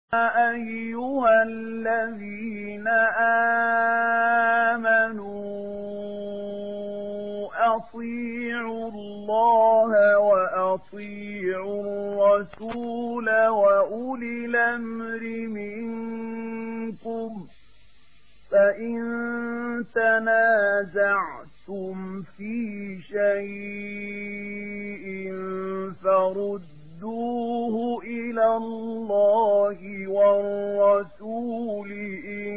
أيها الذين آمنوا أطيعوا الله وأطيعوا الرسول وأولي الأمر منكم فإن تنازعتم في شيء فردوه إلى الله والرسول إن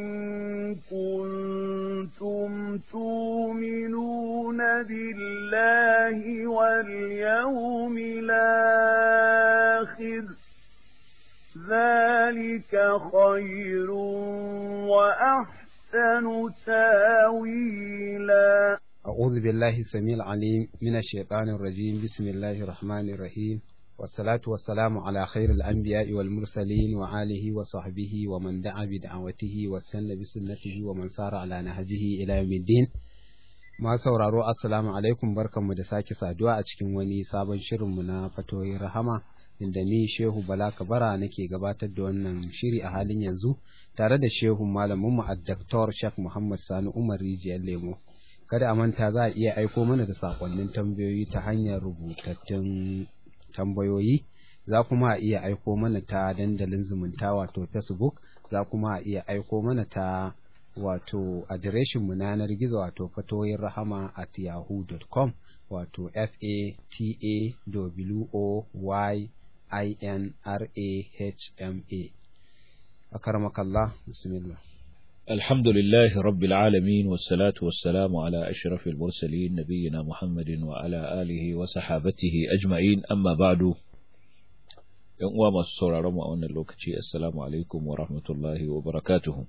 كنتم تؤمنون بالله واليوم الآخر ذلك خير وأحسن تاويلا أعوذ بالله السميع العليم من الشيطان الرجيم بسم الله الرحمن الرحيم والصلاة والسلام على خير الأنبياء والمرسلين وآله وصحبه ومن دعا بدعوته واستنى بسنته ومن سار على نهجه إلى يوم الدين ma sauraro assalamu alaikum barkanmu da sake saduwa a cikin wani sabon shirinmu na fatoyin rahama inda ni shehu bala kabara nake gabatar da wannan shiri a halin yanzu tare da shehu malaminmu a daktar shek muhammad sani umar rijiyar lemo kada a manta za a iya aiko mana da sakonnin tambayoyi ta hanyar rubutattun tambayoyi za kuma a iya aiko mana ta dandalin zumunta wato facebook za kuma a iya aiko mana ta wato adireshin mu na yanar gizo wato fatoyin rahama at yahoo.com wato f a t a w o y i n r a h m a akarmakallah bismillah الحمد لله رب العالمين والصلاة والسلام على أشرف المرسلين نبينا محمد وعلى آله وصحابته أجمعين أما بعد يوم ما سورة رمى أن اللوكتي السلام عليكم ورحمة الله وبركاته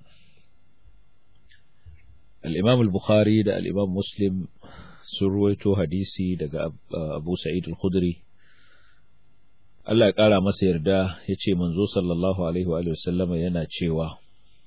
الإمام البخاري دا الإمام مسلم سرويته حديثي دا أبو سعيد الخدري Allah ya ƙara masa yarda ya ce manzo sallallahu alaihi wa sallama yana cewa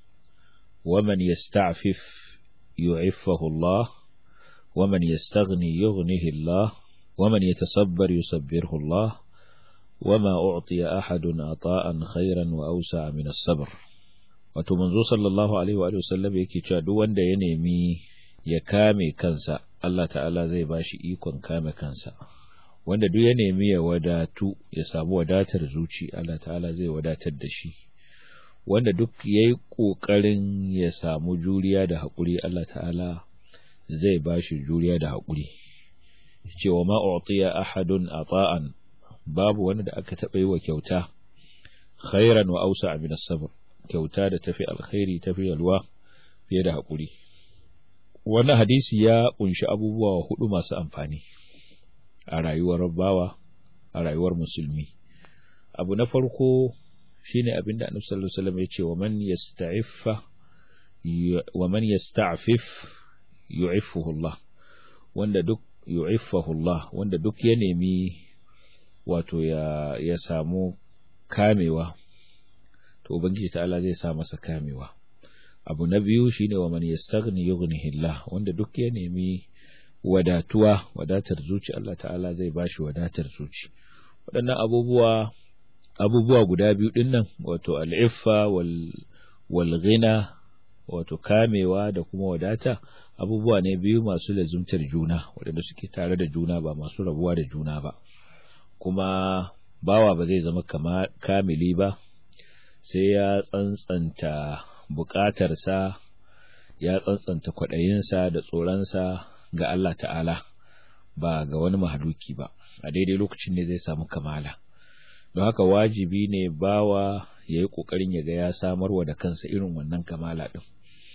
ومن يستعفف يعفه الله ومن يستغني يغنه الله ومن يتصبر يصبره الله وما أعطي أحد عطاء خيرا وأوسع من الصبر wato manzo sallallahu alaihi wa sallam yake cewa duk wanda ya nemi ya kame kansa Allah ta'ala zai bashi ikon kame kansa wanda duk ya nemi ya wadatu ya samu wadatar zuci Allah ta'ala zai wadatar da shi wanda duk ya yi ƙoƙarin ya samu juriya da haƙuri Allah ta'ala zai ba shi juriya da haƙuri cewa ma'u'tiya ahadun ata'an babu wani da aka taɓa yi wa kyauta khairan wa ausa min sabr kyauta da tafi alkhairi tafi yalwa fiye da haƙuri wannan hadisi ya kunshi abubuwa hudu masu amfani a rayuwar bawa a rayuwar musulmi abu na farko shine abinda Annabi sallallahu alaihi wasallam yace wa man yasta'iffa wa man yasta'fif yu'iffuhu Allah wanda duk yu'iffahu Allah wanda duk ya nemi wato ya ya samu kamewa to ubangiji ta'ala zai sa masa kamewa abu na biyu shine wa man yastaghni yughnihi Allah wanda duk ya nemi wadatuwa wadatar zuci Allah ta'ala zai bashi wadatar zuci waɗannan abubuwa abubuwa guda biyu ɗin nan wato al'iffa wal ghina wato kamewa da kuma wadata abubuwa ne biyu masu lazumtar juna waɗanda suke tare da juna ba masu rabuwa da juna ba kuma bawa ba zai zama kamili ba sai ya tsantsanta buƙatarsa ya tsantsanta kwaɗayinsa da tsoronsa ga Allah ta'ala ba ga wani mahaluki ba a daidai lokacin ne zai samu kamala don haka wajibi ne bawa ya yi ƙoƙarin ya ga ya samarwa da kansa irin wannan kamala ɗin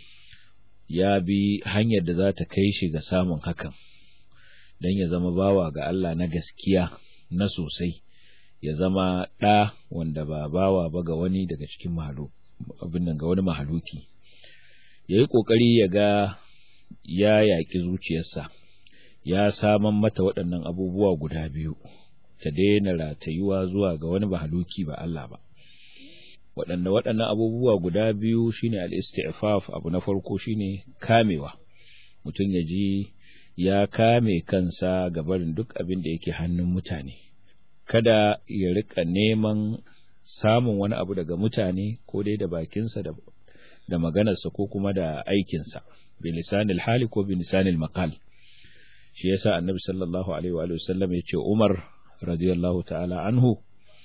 ya bi hanyar da za ta kai shi ga samun hakan don ya zama bawa ga Allah na gaskiya na sosai ya zama ɗa wanda ba bawa ba ga wani daga cikin mahalu abin nan ga wani mahaluki ya yi ƙoƙari ya ga ya yaƙi zuciyarsa ya saman mata waɗannan abubuwa guda biyu ta daina ratayuwa zuwa ga wani mahaluki ba Allah ba waɗanda waɗannan abubuwa guda biyu shine al-isti'faf abu na farko shine kamewa mutum ya ji ya kame kansa ga barin duk abin da yake hannun mutane kada ya rika neman samun wani abu daga mutane ko dai da bakinsa da da maganarsa ko kuma da aikinsa bi lisanil hali ko bi lisanil maqal shi yasa annabi sallallahu alaihi wa sallam yace Umar radiyallahu ta'ala anhu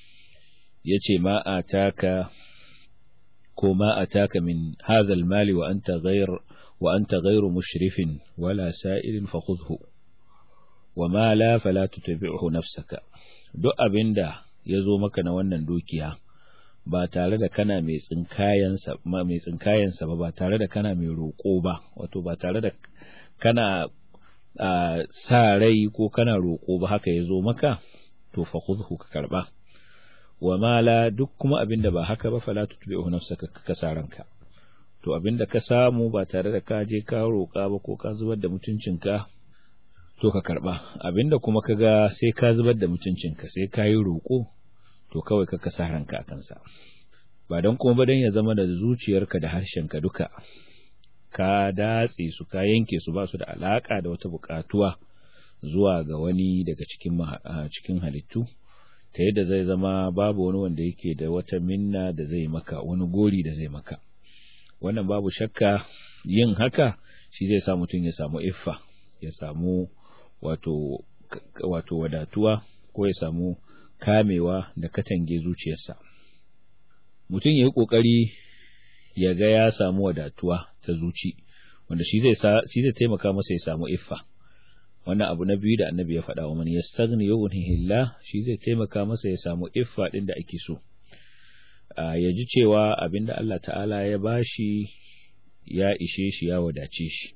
yace ma ataka ko ma ataka min hadha al-mali wa anta ghayr wa anta ghayru mushrifin wala sa'ilin fakhudhu wa ma la fala tutabi'hu nafsaka duk abinda yazo maka na wannan dukiya ba tare da kana mai tsinkayensa mai tsinkayensa ba ba tare da kana mai roƙo ba wato ba tare da kana sa rai ko kana roƙo ba haka yazo maka to fa khudhu ka karba wa mala duk kuma abinda ba haka ba fala tutbi'u nafsaka ka kasa ranka to abinda ka samu ba tare da ka je ka roƙa ba ko ka zubar da mutuncinka to ka karba abinda kuma ka ga sai ka zubar da mutuncinka sai ka yi roƙo to kawai ka kasa ranka a kansa ba don kuma ba don ya zama da zuciyarka da harshenka duka ka datse su ka yanke su ba su da alaka da wata buƙatuwa zuwa ga wani daga cikin cikin halittu ta yadda zai zama babu wani wanda yake da wata minna da zai maka wani gori da zai maka wannan babu shakka yin haka shi zai sa mutum ya samu iffa ya samu wato wato wadatuwa ko ya samu kamewa da katange zuciyarsa mutum ya yi ƙoƙari ya ga ya samu wadatuwa ta zuci wanda shi zai shi zai taimaka masa ya samu iffa wannan abu na biyu da annabi ya faɗa wa man yastaghni yughnihillah shi zai taimaka masa ya samu iffa din da ake so ya ji cewa abinda Allah ta'ala ya bashi ya ishe shi ya wadace shi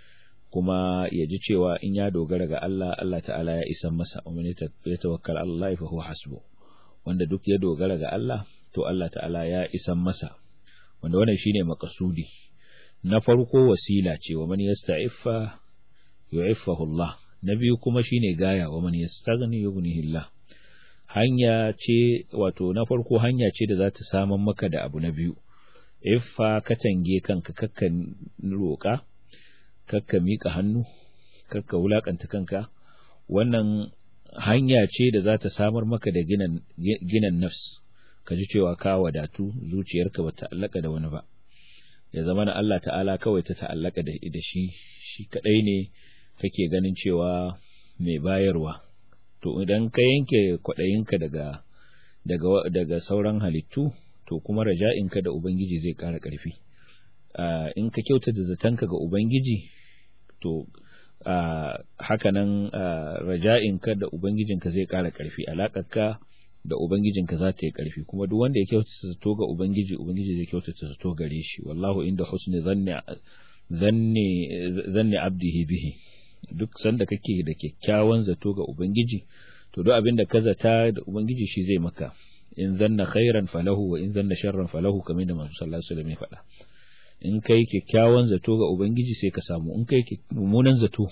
kuma ya ji cewa in ya dogara ga Allah Allah ta'ala ya isan masa wa man yatawakkal Allah fa huwa hasbu wanda duk ya dogara ga Allah to Allah ta'ala ya isan masa wanda wannan shine makasudi na farko wasila ce wa man yasta'iffa yu'iffahu Allah na biyu kuma shine gaya wa man yastaghni yughnihi Allah hanya ce wato na farko hanya ce da za ta saman maka da abu na biyu iffa katange kanka kakkan roƙa kakka miƙa hannu kakka wulakanta kanka wannan hanya ce da za ta samar maka da ginan ginan nafs ka ji cewa ka wadatu zuciyarka ba ta'allaka da wani ba ya zama na Allah ta'ala kawai ta ta'allaka da, da shi shi kadai ne kake ganin cewa mai bayarwa to idan ka yanke kwaɗayinka daga daga daga sauran halittu to kuma raja'inka da ubangiji zai ƙara ƙarfi in ka kyautata zatanka ga ubangiji to haka nan raja'inka da ubangijinka zai ƙara ƙarfi alaƙarka da Ubangijinka za ta yi ƙarfi kuma duk wanda ya kyautata zato ga Ubangiji Ubangiji zai kyautata zato gare shi wallahu inda husni zanni zanni zanni abdihi bihi duk sanda kake da kyakkyawan zato ga Ubangiji to duk abin da ka zata da Ubangiji shi zai maka in zanna khairan falahu wa in zanna sharran falahu kamar da Manzo sallallahu alaihi wasallam ya faɗa in kai kyakkyawan zato ga Ubangiji sai ka samu in kai mummunan zato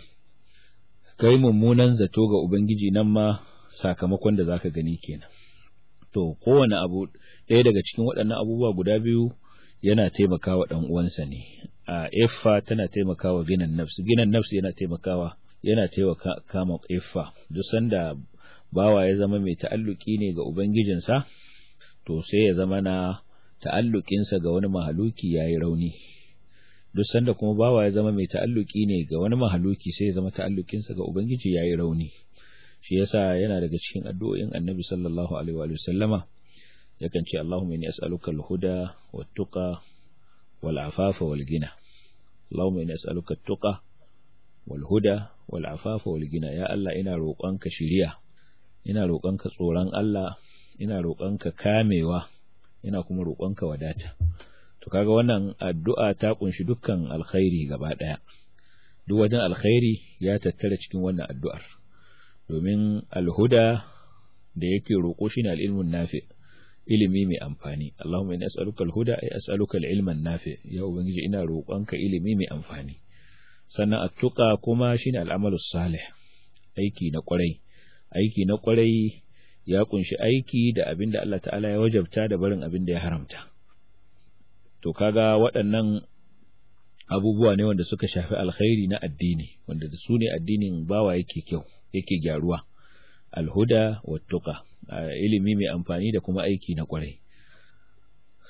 kai mummunan zato ga Ubangiji nan ma sakamakon da zaka gani kenan to kowane abu ɗaya daga cikin waɗannan abubuwa guda biyu yana taimakawa ɗan uwansa ne a iffa tana taimakawa ginan nafsi ginan nafsi yana taimakawa yana taimaka kama iffa duk sanda bawa ya zama mai ta'alluki ne ga ubangijinsa to sai ya zama na ta'allukinsa ga wani mahaluki yayi rauni duk sanda kuma bawa ya zama mai ta'alluki ne ga wani mahaluki sai ya zama ta'allukinsa ga ubangiji yayi rauni shi yasa yana daga cikin addu'o'in annabi sallallahu alaihi wa sallama yakan ce Allahumma inni as'aluka al-huda wat-tuqa wal-afafa wal-ghina Allahumma inni as'aluka at-tuqa wal-huda wal-afafa wal-ghina ya Allah ina roƙonka shiriya ina roƙonka tsoron Allah ina roƙonka kamewa ina kuma roƙonka wadata to kaga wannan addu'a ta kunshi dukkan alkhairi gaba daya duk wajen alkhairi ya tattara cikin wannan addu'ar domin alhuda da yake roƙo shine al-ilmun nafi ilimi mai amfani Allahumma inni as'aluka al-huda ay as'aluka al-ilman nafi ya ubangiji ina roƙonka ilimi mai amfani sannan at-tuqa kuma shine al-amalu salih aiki na ƙwarai aiki na ƙwarai ya kunshi aiki da abin da Allah ta'ala ya wajabta da barin abin da ya haramta to kaga waɗannan abubuwa ne wanda suka shafi alkhairi na addini wanda da su ne addinin bawa yake kyau yake gyaruwa alhuda wattuqa ilimi mai amfani da kuma aiki na kwarai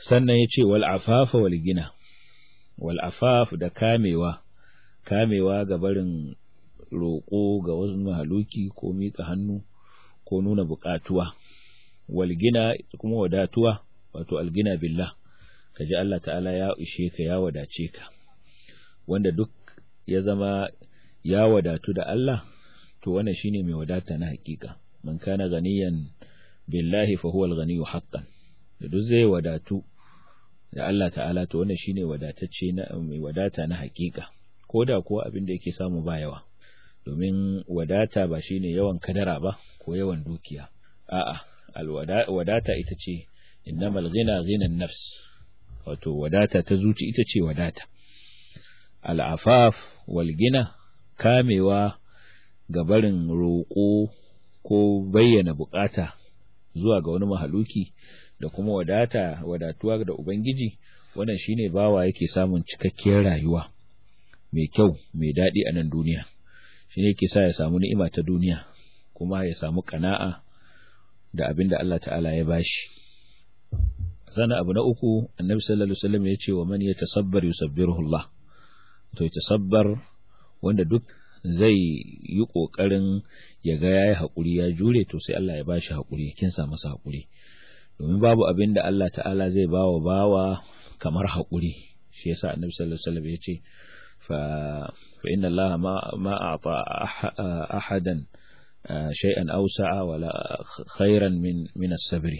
sannan ya ce wal afafa wal gina wal afaf da kamewa kamewa ga barin roƙo ga wasu mahaluki ko miƙa hannu ko nuna buƙatuwa wal gina kuma wadatuwa wato algina billah kaji Allah ta'ala ya ishe ka ya wadace ka wanda duk ya zama ya wadatu da Allah to wannan shine mai wadata na hakika man kana ganiyan billahi fa huwa al-ghaniyyu haqqan da duk zai wadatu da Allah ta'ala to wannan shine wadatacce na mai wadata na hakika koda kuwa abin da yake samu ba yawa domin wadata ba shine yawan kadara ba ko yawan dukiya a'a alwadata ita ce innamal ghina ghina nafs wato wadata ta zuci ita ce wadata al'afaf wal gina kamewa ga barin roƙo ko bayyana bukata zuwa ga wani mahaluki da kuma wadata wadatuwa da ubangiji wannan shine bawa yake samun cikakkiyar rayuwa mai kyau mai daɗi a nan duniya shine yake sa ya samu ni'ima ta duniya kuma ya samu kana'a da abin da Allah ta'ala ya bashi sana abu na uku annabi sallallahu alaihi wasallam ya ce wa man yatasabbar yusabbiruhu Allah to yatasabbar wanda duk zai yi kokarin ya ga yayi hakuri ya jure to sai Allah ya bashi hakuri kin sa masa hakuri domin babu abin da Allah ta'ala zai bawa bawa kamar hakuri shi yasa annabi sallallahu alaihi wasallam ya ce fa fa inna Allah ma ma a'ta ahadan shay'an awsa'a wala khairan min min as-sabri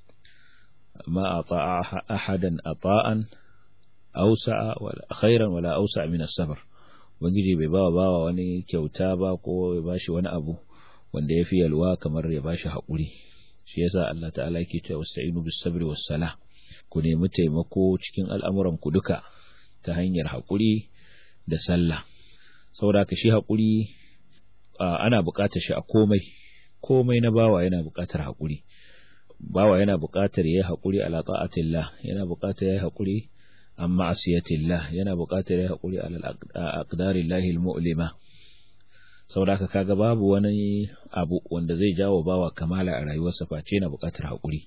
ما أطاع أحدا أطاء أوسع ولا خيرا ولا أوسع من الصبر ubangiji bai bawa bawa wani kyauta ba ko ya bashi wani abu wanda ya fi yalwa kamar ya bashi haƙuri shi yasa Allah ta'ala yake cewa wasta'inu bis sabri was sala ku nemi taimako cikin al'amuran ku duka ta hanyar haƙuri da sallah saboda ka shi haƙuri ana buƙatar shi a komai komai na bawa yana buƙatar haƙuri bawa yana buƙatar yayi haƙuri ala ta'atillah yana buƙatar yayi haƙuri an ma'asiyatillah yana buƙatar yayi haƙuri ala aqdarillahi almu'lima saboda haka kaga babu wani abu wanda zai jawo bawa kamala a rayuwarsa face yana buƙatar haƙuri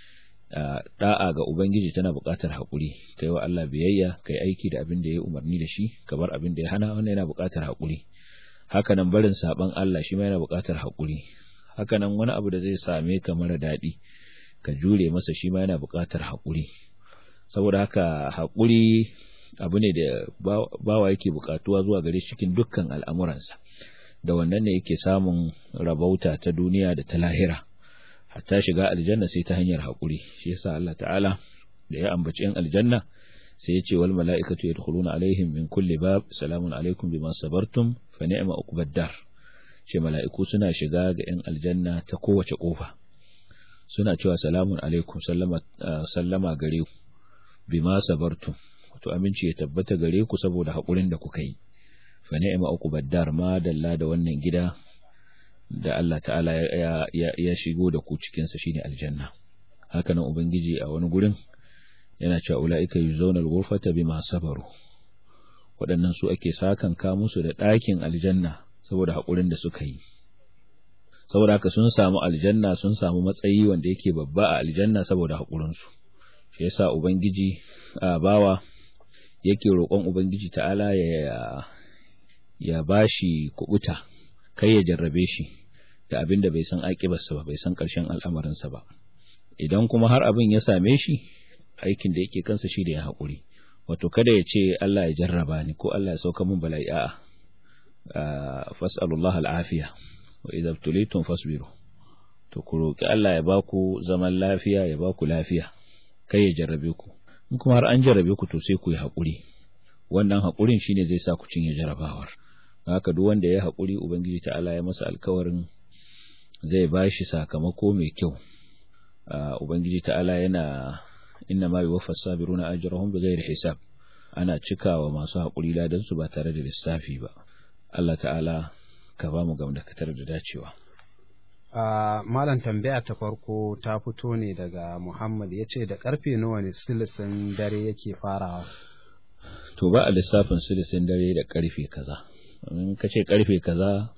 da'a ga ubangiji tana buƙatar haƙuri kai wa Allah biyayya kai aiki da abin da ya umarni da shi ka bar abin da ya hana wannan yana buƙatar haƙuri haka nan barin saban Allah shi ma yana buƙatar haƙuri haka nan wani abu da zai same ka mara daɗi ka jure masa shi ma yana buƙatar haƙuri saboda haka haƙuri abu ne da bawa yake buƙatuwa zuwa gare cikin dukkan al'amuransa da wannan ne yake samun rabauta ta duniya da ta lahira hatta shiga aljanna sai ta hanyar haƙuri shi yasa Allah ta'ala da ya ambaci yan aljanna sai ya ce wal mala'ikatu yadkhuluna alaihim min kulli bab salamun alaikum bima sabartum fa ni'ma uqbad dar ce mala'iku suna shiga ga yan aljanna ta kowace kofa suna cewa salamun alaikum sallama sallama gare ku bima sabartum to aminci ya tabbata gare ku saboda haƙurin da kuka yi fa ni'ma uqbad dar ma dalla da wannan gida da Allah ta'ala ya, ya, ya shigo da ku cikinsa shine aljanna haka nan ubangiji a wani gurin yana cewa ula'ika yuzawna al-ghurfata bima sabaru waɗannan su ake sakan ka musu da ɗakin aljanna saboda haƙurin da suka yi saboda haka sun samu aljanna sun samu matsayi wanda yake babba a aljanna saboda haƙurin su shi yasa ubangiji a bawa yake roƙon ubangiji ta'ala ya ya bashi kubuta kai ya jarrabe shi da abin da bai san aƙibarsa ba bai san ƙarshen al'amarinsa ba idan kuma har abin ya same shi aikin da yake kansa shi da ya haƙuri wato kada ya ce Allah ya jarraba ni ko Allah ya sauka min bala'i a'a fas'alullah al'afiya wa idza tulitum fasbiru to ku roki Allah ya baku zaman lafiya ya baku lafiya kai ya jarrabe ku in kuma har an jarrabe ku to sai ku yi haƙuri wannan haƙurin shine zai sa ku cinye jarrabawar haka duk wanda ya haƙuri ubangiji ta'ala ya masa alkawarin zai bashi sakamako mai kyau ubangiji ta'ala yana inna ma yuwaffa sabiruna ajrahum bighairi hisab ana cikawa masu haƙuri ladan su ba tare da lissafi ba Allah ta'ala ka ba mu gamdakatar da dacewa Uh, malam tambaya ta farko ta fito ne daga Muhammad ya ce da karfe nawa ne silisin dare yake farawa to ba a lissafin silisin dare da karfe kaza in ka ce karfe kaza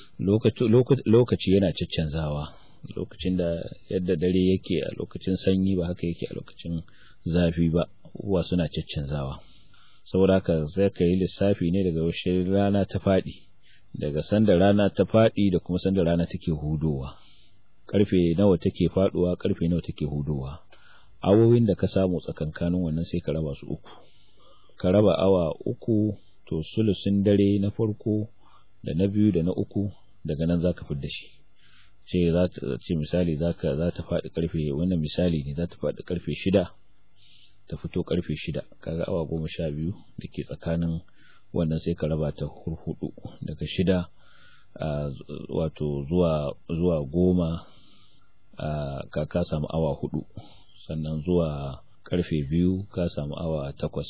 lokaci yana caccanzawa lokacin da yadda dare yake a lokacin sanyi ba haka yake a lokacin zafi ba abubuwa suna caccanzawa saboda haka sai ka yi lissafi ne daga washe rana ta faɗi daga sanda rana ta faɗi da kuma sanda rana take hudowa karfe nawa take faɗuwa karfe nawa take hudowa awowin da ka samu tsakankanin wannan sai ka raba su uku ka raba awa uku to sulusin dare na farko da na biyu da na uku daga nan zaka fidda shi ce za ta ce misali zaka za ta faɗi karfe wannan misali ne za ta faɗi karfe shida ta fito karfe shida kaga awa goma sha biyu da ke tsakanin wannan sai ka raba ta hurhudu daga shida wato zuwa zuwa goma ka ka samu awa hudu sannan zuwa karfe biyu ka samu awa takwas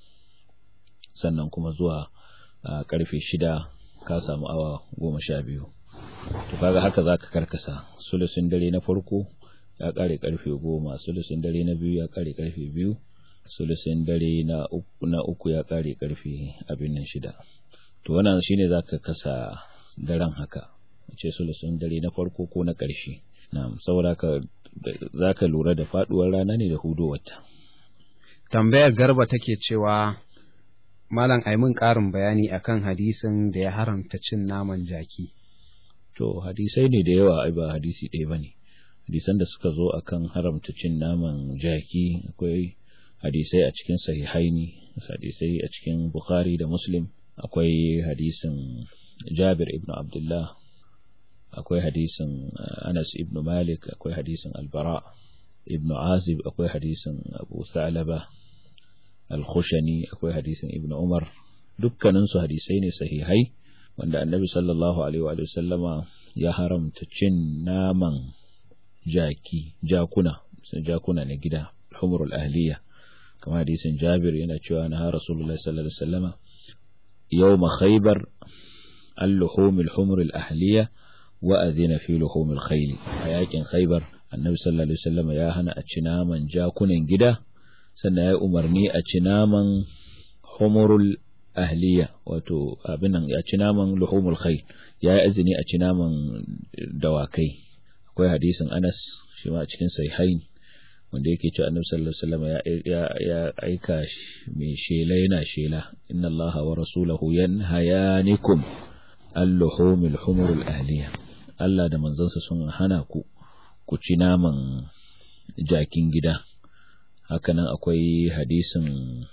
sannan kuma zuwa karfe shida ka samu awa goma sha biyu to kaga haka za ka karkasa sulusin dare na farko ya kare karfe goma sulusin dare na biyu ya kare karfe biyu sulusin dare na uku, na uku ya kare karfe abin nan shida to wannan shine za ka kasa daren haka ce sulusin dare na farko ko na ƙarshe na'am saboda ka za ka lura da faduwar rana ne da hudowarta tambayar garba take cewa malam aimin ƙarin bayani akan hadisin da ya haramta cin naman jaki to hadisai ne da yawa ai ba hadisi ɗaya bane hadisan da suka zo akan haramta cin naman jaki akwai hadisai a cikin sahihaini hadisai a cikin bukhari da muslim akwai hadisin jabir ibn abdullah akwai hadisin anas ibn malik akwai hadisin albara ibn azib akwai hadisin abu salaba al-khushani akwai hadisin ibn umar dukkaninsu hadisai ne sahihai wanda annabi sallallahu alaihi wa sallama ya haramta cin naman jaki jakuna jakuna na gida humrul ahliya kamar hadisin jabir yana cewa na rasulullahi sallallahu alaihi wasallama yawma khaybar al-luhum al-humr al-ahliya wa adhina fi luhum al-khayl a yakin khaybar annabi sallallahu alaihi wasallama ya hana a ci naman jakunan gida sannan ya umarni a ci naman humurul ahliya wato abin nan ya ci naman luhumul khayl ya yi azini a ci naman dawakai akwai hadisin Anas shi ma a cikin sahihain wanda yake cewa Annabi sallallahu alaihi wasallam ya ya aika mai shela yana shela inna Allaha wa rasulahu yanhayanikum al-luhumil humurul ahliya Allah da manzansa sun hana ku ku ci naman jakin gida hakanan akwai hadisin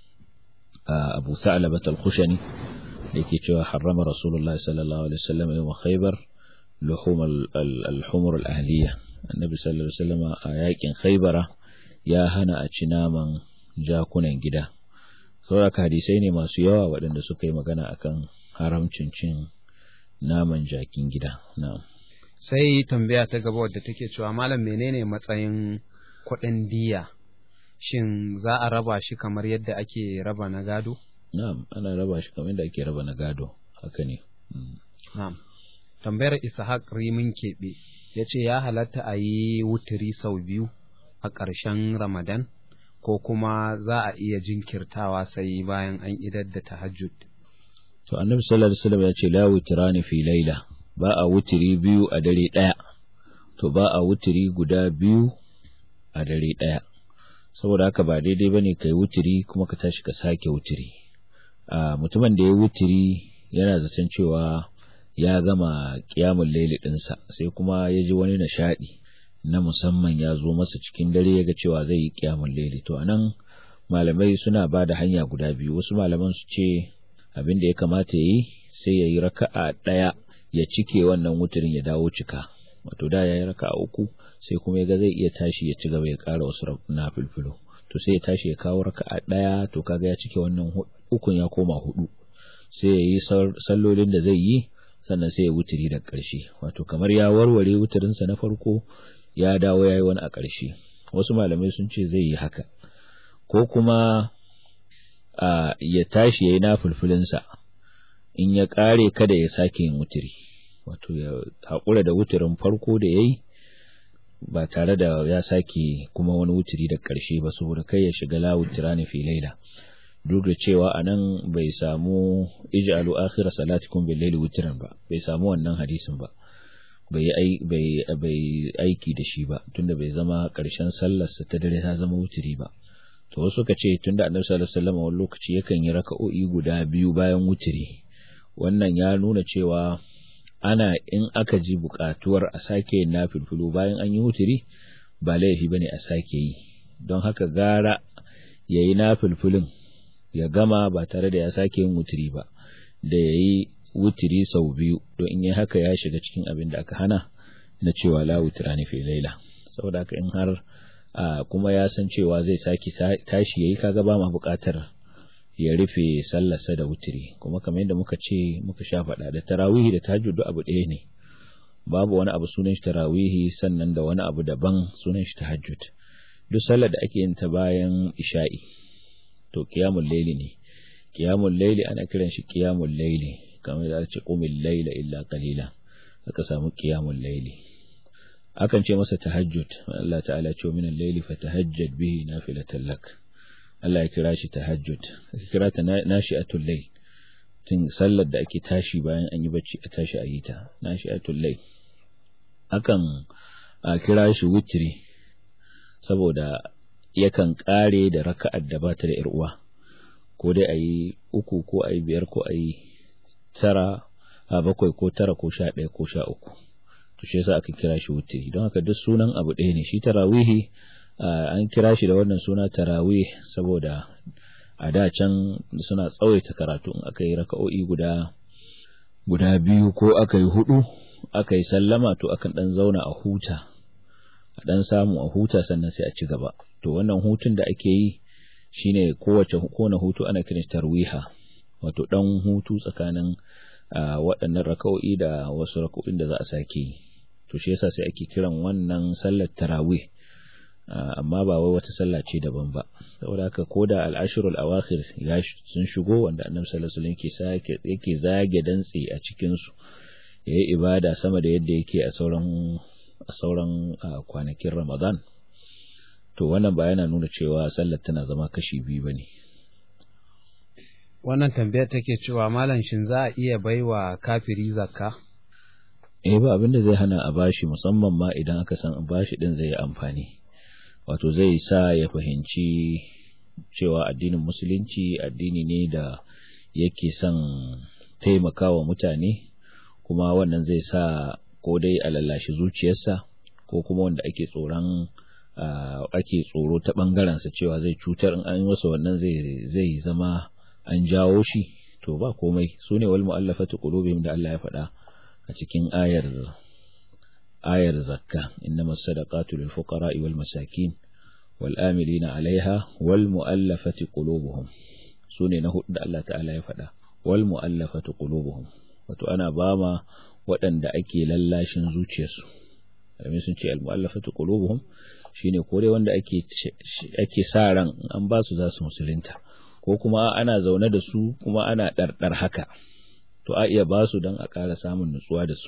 Abu Sa'labat al-Khushani da yake cewa harrama Rasulullahi sallallahu alaihi wasallam yawm Khaybar luhum al-humur al-ahliya Annabi sallallahu alaihi wasallam a yakin Khaybara ya hana a ci naman jakunan gida saboda hadisai ne masu yawa waɗanda suka yi magana akan haramcin cin naman jakin gida na'am sai tambaya ta gaba wadda take cewa malam menene matsayin kuɗin diya shin za a raba shi kamar yadda ake raba na gado? Na'am, ana raba shi kamar yadda ake raba na gado, haka ne. Na'am. Tambayar Ishaq Rimin Keɓe ya ce ya halatta a yi wuturi sau biyu a ƙarshen Ramadan ko kuma za a iya jinkirtawa sai bayan an idar da tahajjud. To Annabi sallallahu alaihi wasallam ya ce la wutirani fi laila ba a wuturi biyu a dare ɗaya. To ba a wuturi guda biyu a dare ɗaya. saboda haka ba daidai bane kai wutiri kuma ka tashi ka sake wutiri a mutumin da ya wutiri yana zaton cewa ya gama kiyamun laili dinsa sai kuma ya ji wani nishadi na musamman ya zo masa cikin dare ya ga cewa zai yi kiyamun laili to anan malamai suna ba da hanya guda biyu wasu malaman su ce abin da ya kamata ya yi sai ya yi raka'a ɗaya ya cike wannan wutirin ya dawo cika wato da ya yi raka'a uku sai kuma ya ga zai iya tashi ya ci gaba ya ƙara wasu na filfilo to sai ya tashi ya kawo raka'a ɗaya to kaga ya cike wannan ukun ya koma hudu sai ya yi sallolin da zai yi sannan sai ya wuturi da ƙarshe wato kamar ya warware wuturinsa na farko ya dawo ya yi wani a ƙarshe wasu malamai sun ce zai yi haka ko kuma a ya tashi ya yi na fulfulinsa in ya ƙare kada ya sake yin wuturi wato ya haƙura da wuturin farko da ya yi ba tare da ya sake kuma wani wuturi da ƙarshe ba saboda kai ya shiga lawutira ne fi laila duk da cewa a nan bai samu ij'alu akhira salatikum bil laili wutran ba bai samu wannan hadisin ba bai bai bai aiki da shi ba tunda bai zama ƙarshen sallarsa ta dare ta zama wuturi ba to wasu suka ce tunda annabi sallallahu alaihi wasallam wani lokaci yakan yi raka'o'i guda biyu bayan wutiri wannan ya nuna cewa ana in aka ji buƙatuwar a sake yin nafilfilu bayan an yi wutiri ba laifi bane a sake yi don haka gara yayi nafilfilin ya gama ba tare da ya sake yin wutiri ba da yayi wutiri sau biyu don in yi haka ya shiga cikin abin da aka hana na cewa la wutirani fi laila saboda haka in har kuma ya san cewa zai sake tashi yayi kaga ba ma buƙatar ya rufe sallarsa da wutiri kuma kamar yadda muka ce muka sha faɗa da tarawihi da tahajjud abu ɗaya ne babu wani abu sunan shi tarawihi sannan da wani abu daban sunan shi tahajjud duk sallar da ake yin ta bayan isha'i to qiyamul layli ne qiyamul layli ana kiran shi qiyamul layli kamar da ce qumil layla illa qalila aka samu qiyamul layli akan ce masa tahajjud Allah ta'ala ce min al-layli fatahajjad bihi nafilatan lak Allah ya kira shi tahajjud aka kira ta nashi'atul layl tun sallar da ake tashi bayan an yi bacci a tashi a yi ta nashi'atul layl akan a kira shi witri saboda yakan kare da raka'ar da bata da uwa ko dai ayi uku ko ayi biyar ko ayi tara a bakwai ko tara ko sha ɗaya ko sha uku to shi yasa aka kira shi wutiri don haka duk sunan abu ɗaya ne shi tarawihi an kira shi da wannan suna tarawih saboda a da can suna tsawaita karatu in aka yi raka'o'i guda guda biyu ko aka yi hudu aka yi sallama to akan dan zauna a huta a dan samu a huta sannan sai a ci gaba to wannan hutun da ake yi shine kowace kowane hutu ana kiran tarwiha wato dan hutu tsakanin waɗannan raka'o'i da wasu raka'o'in da za a sake yi to shi yasa sai ake kiran wannan sallar tarawih amma ba wai wata sallah ce daban ba saboda haka koda al-ashrul awakhir ya sun shigo wanda annabi sallallahu alaihi wasallam yake yake zage dantse a cikin su yayi ibada sama da yadda yake a sauran a sauran kwanakin Ramadan to wannan ba yana nuna cewa sallar tana zama kashi biyu bane wannan tambayar take cewa malam shin za a iya baiwa kafiri zakka eh ba abin da zai hana a bashi musamman ma idan aka san bashi din zai yi amfani wato zai sa ya fahimci cewa addinin musulunci addini ne da yake son taimakawa mutane kuma wannan zai sa ko dai a lallashi zuciyarsa ko kuma wanda ake tsoron ake tsoro ta ɓangarensa cewa zai cutar in an yi masa wannan zai zama an jawo shi to ba komai su ne wal mu'allafatu qulubihim da Allah ya faɗa a cikin ayar ayar zakka innamas sadaqatu lil fuqara'i wal masakin wal amilina 'alayha wal mu'allafati qulubuhum sune na hudu da Allah ta'ala ya faɗa wal mu'allafati qulubuhum wato ana bama waɗanda ake lallashin zuciyarsu Alamin sun ce al mu'allafati qulubuhum shine kore wanda ake ake sa ran an ba su za su musulunta ko kuma ana zaune da su kuma ana ɗarɗar haka to a iya ba su don a ƙara samun nutsuwa da su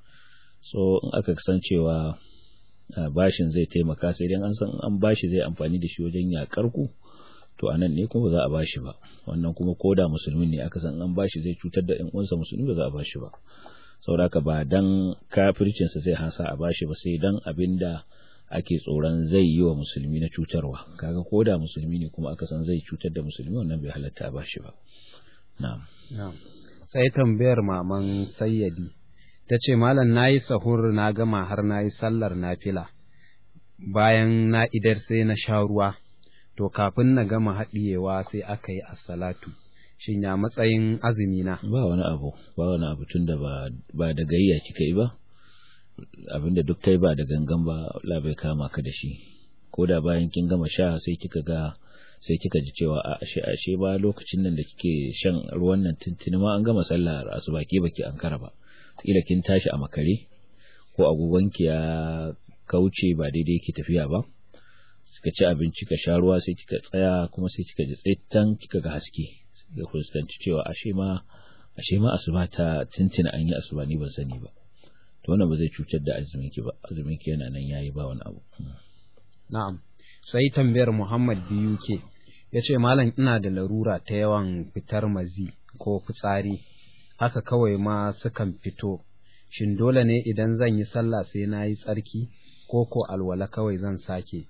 so in aka san cewa bashin zai taimaka sai dai an san an bashi zai amfani da shi wajen yakar ku to anan ne kuma za a bashi ba wannan kuma koda musulmin ne aka san an bashi zai cutar da ƴan uwansa musulmi ba za a bashi ba saboda ba dan kafircin sa zai hasa a bashi ba sai dan abinda ake tsoron zai yi wa musulmi na cutarwa kaga koda musulmi ne kuma aka san zai cutar da musulmi wannan bai halatta a bashi ba na'am na'am sai tambayar maman sayyadi ta ce malam na yi sahur na gama har na yi sallar nafila bayan na idar sai na sha ruwa to kafin na gama haɗiyewa sai aka yi assalatu shin ya matsayin azumi na ba wani abu ba wani abu tun da ba da gayya kika yi ba abinda duk kai ba da gangan ba Allah bai kama ka da shi ko da bayan kin gama sha sai kika ga sai kika ji cewa a ashe ashe ba lokacin nan da kike shan ruwan nan tuntuni ma an gama sallar asuba ke baki an kara ba kila kin tashi a makare ko agogonki ya kauce ba daidai yake tafiya ba kika ci abinci ka sha ruwa sai kika tsaya kuma sai kika ji tsaitan kika ga haske ga fuskanci cewa ashe ma ashe ma asuba ta tuntuna an yi asuba ni ban sani ba to wannan ba zai cutar da azumin ki ba azumin ki yana nan yayi ba wani abu na'am sai tambayar Muhammad biyu ke yace malam ina da larura ta yawan fitar mazi ko fitsari haka kawai ma sukan fito shin dole ne idan zan yi sallah sai na yi tsarki ko ko alwala kawai zan sake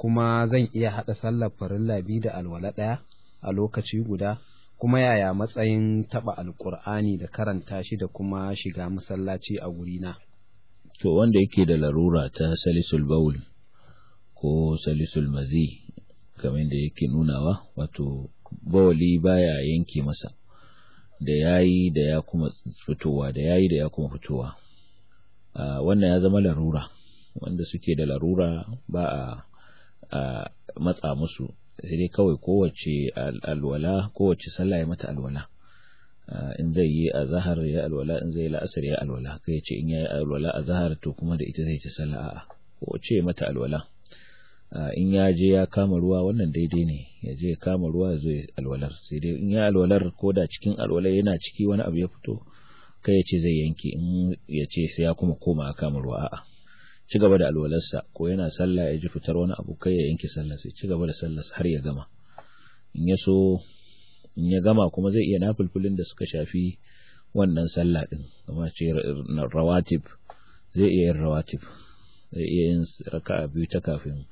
kuma zan iya haɗa sallar farilla biyu da alwala ɗaya a lokaci guda kuma yaya matsayin taɓa alƙur'ani da karanta shi da kuma shiga masallaci a gurina to wanda yake da larura ta salisul baul ko salisul mazi kamar da yake nunawa wato bawali baya yanke masa da yayi da ya kuma fitowa da yayi da ya kuma fitowa wannan ya zama larura wanda suke da larura ba a matsa musu sai dai kawai kowace alwala kowace sallah ya mata alwala in zai yi a zahar ya alwala in zai yi la'asar ya alwala kai ce in ya yi alwala a zahar to kuma da ita zai ta sallah a'a kowace ya mata alwala in ya je ya kama ruwa wannan daidai ne ya je ya kama ruwa ya zo ya alwalar sai dai in ya alwalar ko da cikin alwalar yana ciki wani abu ya fito kai ya ce zai yanke in ya ce sai ya kuma koma a kama ruwa a'a ci gaba da alwalarsa ko yana sallah ya ji fitar wani abu kai ya yanke sallah sai ci gaba da sallah har ya gama in ya so in ya gama kuma zai iya nafulfulin da suka shafi wannan sallah din kamar ce rawatib zai iya yin rawatib zai iya yin raka'a biyu ta kafin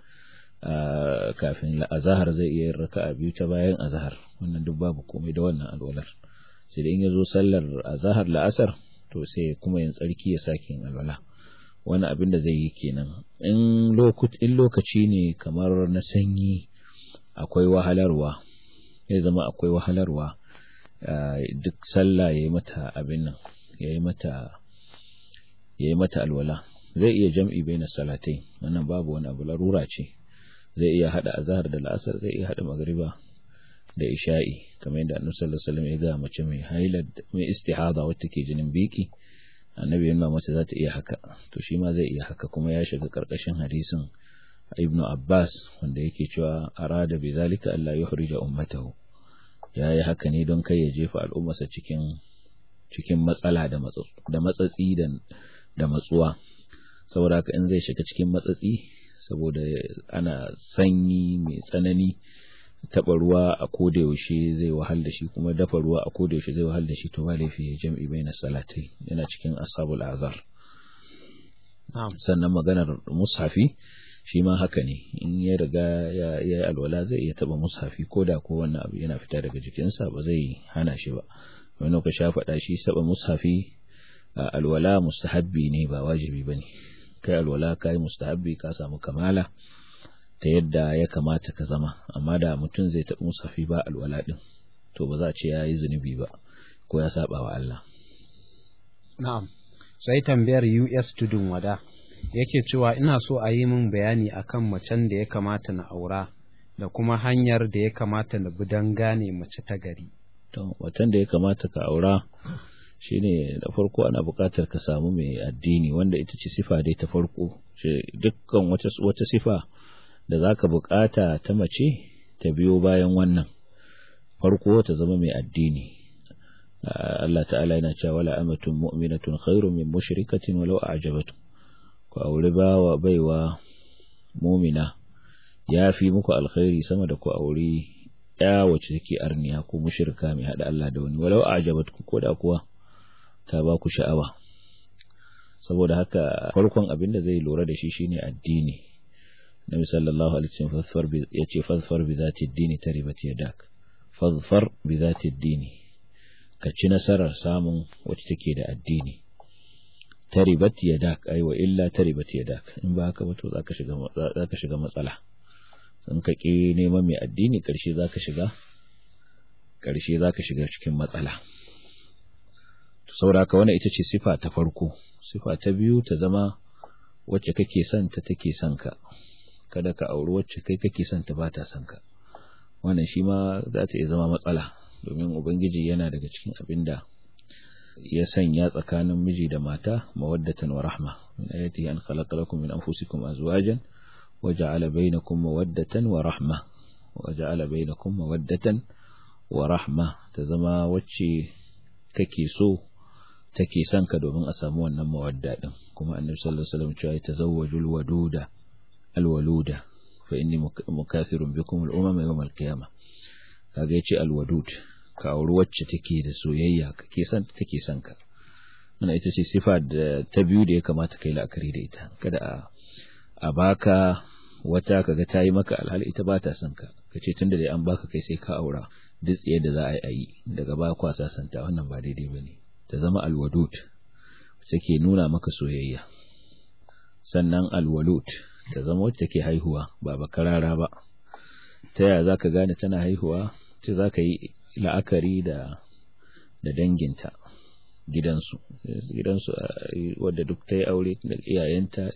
kafin azahar zai iya yin raka'a biyu ta bayan azahar wannan duk babu komai da wannan alwalar sai da in ya zo sallar azahar la'asar to sai kuma yin tsarki ya sake yin alwala wani abin da zai yi kenan in lokaci ne kamar na sanyi akwai wahalarwa ya zama akwai wahalarwa duk sallah ya yi mata abin nan ya yi mata ya yi mata alwala zai iya jam'i bai na salatai wannan babu wani abu larura ce zai iya hada azhar da la'asar zai iya hada magriba da isha'i kamar yadda annabi sallallahu alaihi wasallam ya ga mace mai haila mai istihada wacce ke jinin biki annabi yana mace za ta iya haka to shi ma zai iya haka kuma ya shiga karkashin hadisin ibn abbas wanda yake cewa arada bi zalika alla yuhrija ummatahu ya yi haka ne don kai ya jefa al'ummarsa cikin cikin matsala da da matsatsi da da matsuwa saboda haka in zai shiga cikin matsatsi saboda ana sanyi mai tsanani taɓa ruwa a koda yaushe zai wahal da shi kuma dafa ruwa a koda yaushe zai wahal da shi to ba laifi ya jam'i bai na salatai yana cikin ashabul azar sannan maganar mushafi shi ma haka ne in ya riga ya yi alwala zai iya taɓa mushafi ko da ko wannan abu yana fita daga jikinsa ba zai hana shi ba wani ka sha faɗa shi taɓa mushafi alwala mustahabbi ne ba wajibi ba ne kai alwala kai mustahabbi ka samu kamala ta yadda ya kamata ka zama amma da mutum zai taɓa musafi ba alwala ɗin to ba za a ce ya yi zunubi ba ko ya saba wa Allah na'am sai tambayar US tudun wada yake cewa ina so a yi min bayani akan macen da ya kamata na aura da kuma hanyar da ya kamata na bi don gane mace ta gari to watan da ya kamata ka aura shine da farko ana buƙatar ka samu mai addini wanda ita ce sifa dai ta farko dukkan wata wata sifa da zaka buƙata ta mace ta biyo bayan wannan farko ta zama mai addini Allah ta'ala yana cewa wala amatun mu'minatun khairun min mushrikatin walau a'jabatkum ku aure bawa baiwa mu'mina ya fi muku alkhairi sama da ku aure ya wacce take arniya ko mushrika mai hada Allah da wani walau a'jabatkum ko da kuwa ta ba ku sha'awa saboda haka farkon abin da zai lura da shi shine addini Nabi sallallahu alaihi wasallam fazfar bi yace fazfar bi zati ad-dini taribat yadak fazfar bi zati ad-dini ka ci nasarar samun wacce take da addini taribat yadak ai wa illa taribat yadak in ba haka ba to zaka shiga zaka shiga matsala in ka ki neman mai addini karshe zaka shiga karshe zaka shiga cikin matsala saboda haka wannan ita ce sifa ta farko sifa ta biyu ta zama wacce kake son ta take son ka kada ka auri wacce kai kake son ta bata son ka wannan shi ma za ta iya zama matsala domin ubangiji yana daga cikin abin da ya sanya tsakanin miji da mata mawaddatan wa rahma min ayati an khalaqa lakum min anfusikum azwajan wa ja'ala bainakum mawaddatan wa rahma wa ja'ala bainakum mawaddatan wa rahma ta zama wacce kake so take son ka domin a samu wannan mawadda din kuma annabi sallallahu alaihi wasallam cewa tazawwajul waduda alwaluda fa inni mukathirun bikum al-umam yawm al-qiyamah kaga yace alwadud ka auri wacce take da soyayya kake son take son ka wannan ita ce sifa da ta biyu da ya kamata kai la'akari da ita kada a a baka wata kaga ta yi maka alhali ita ba ta son ka ka ce tunda dai an baka kai sai ka aura duk tsaye da za a yi a yi daga baya kwa sasanta wannan ba daidai ba ne ta zama alwadud take nuna maka soyayya sannan alwalud ta zama wacce take haihuwa ba bakarara ba ta yaya za ka gane tana haihuwa ce za ka yi la'akari da da danginta gidansu gidansu wadda duk ta yi aure da iyayenta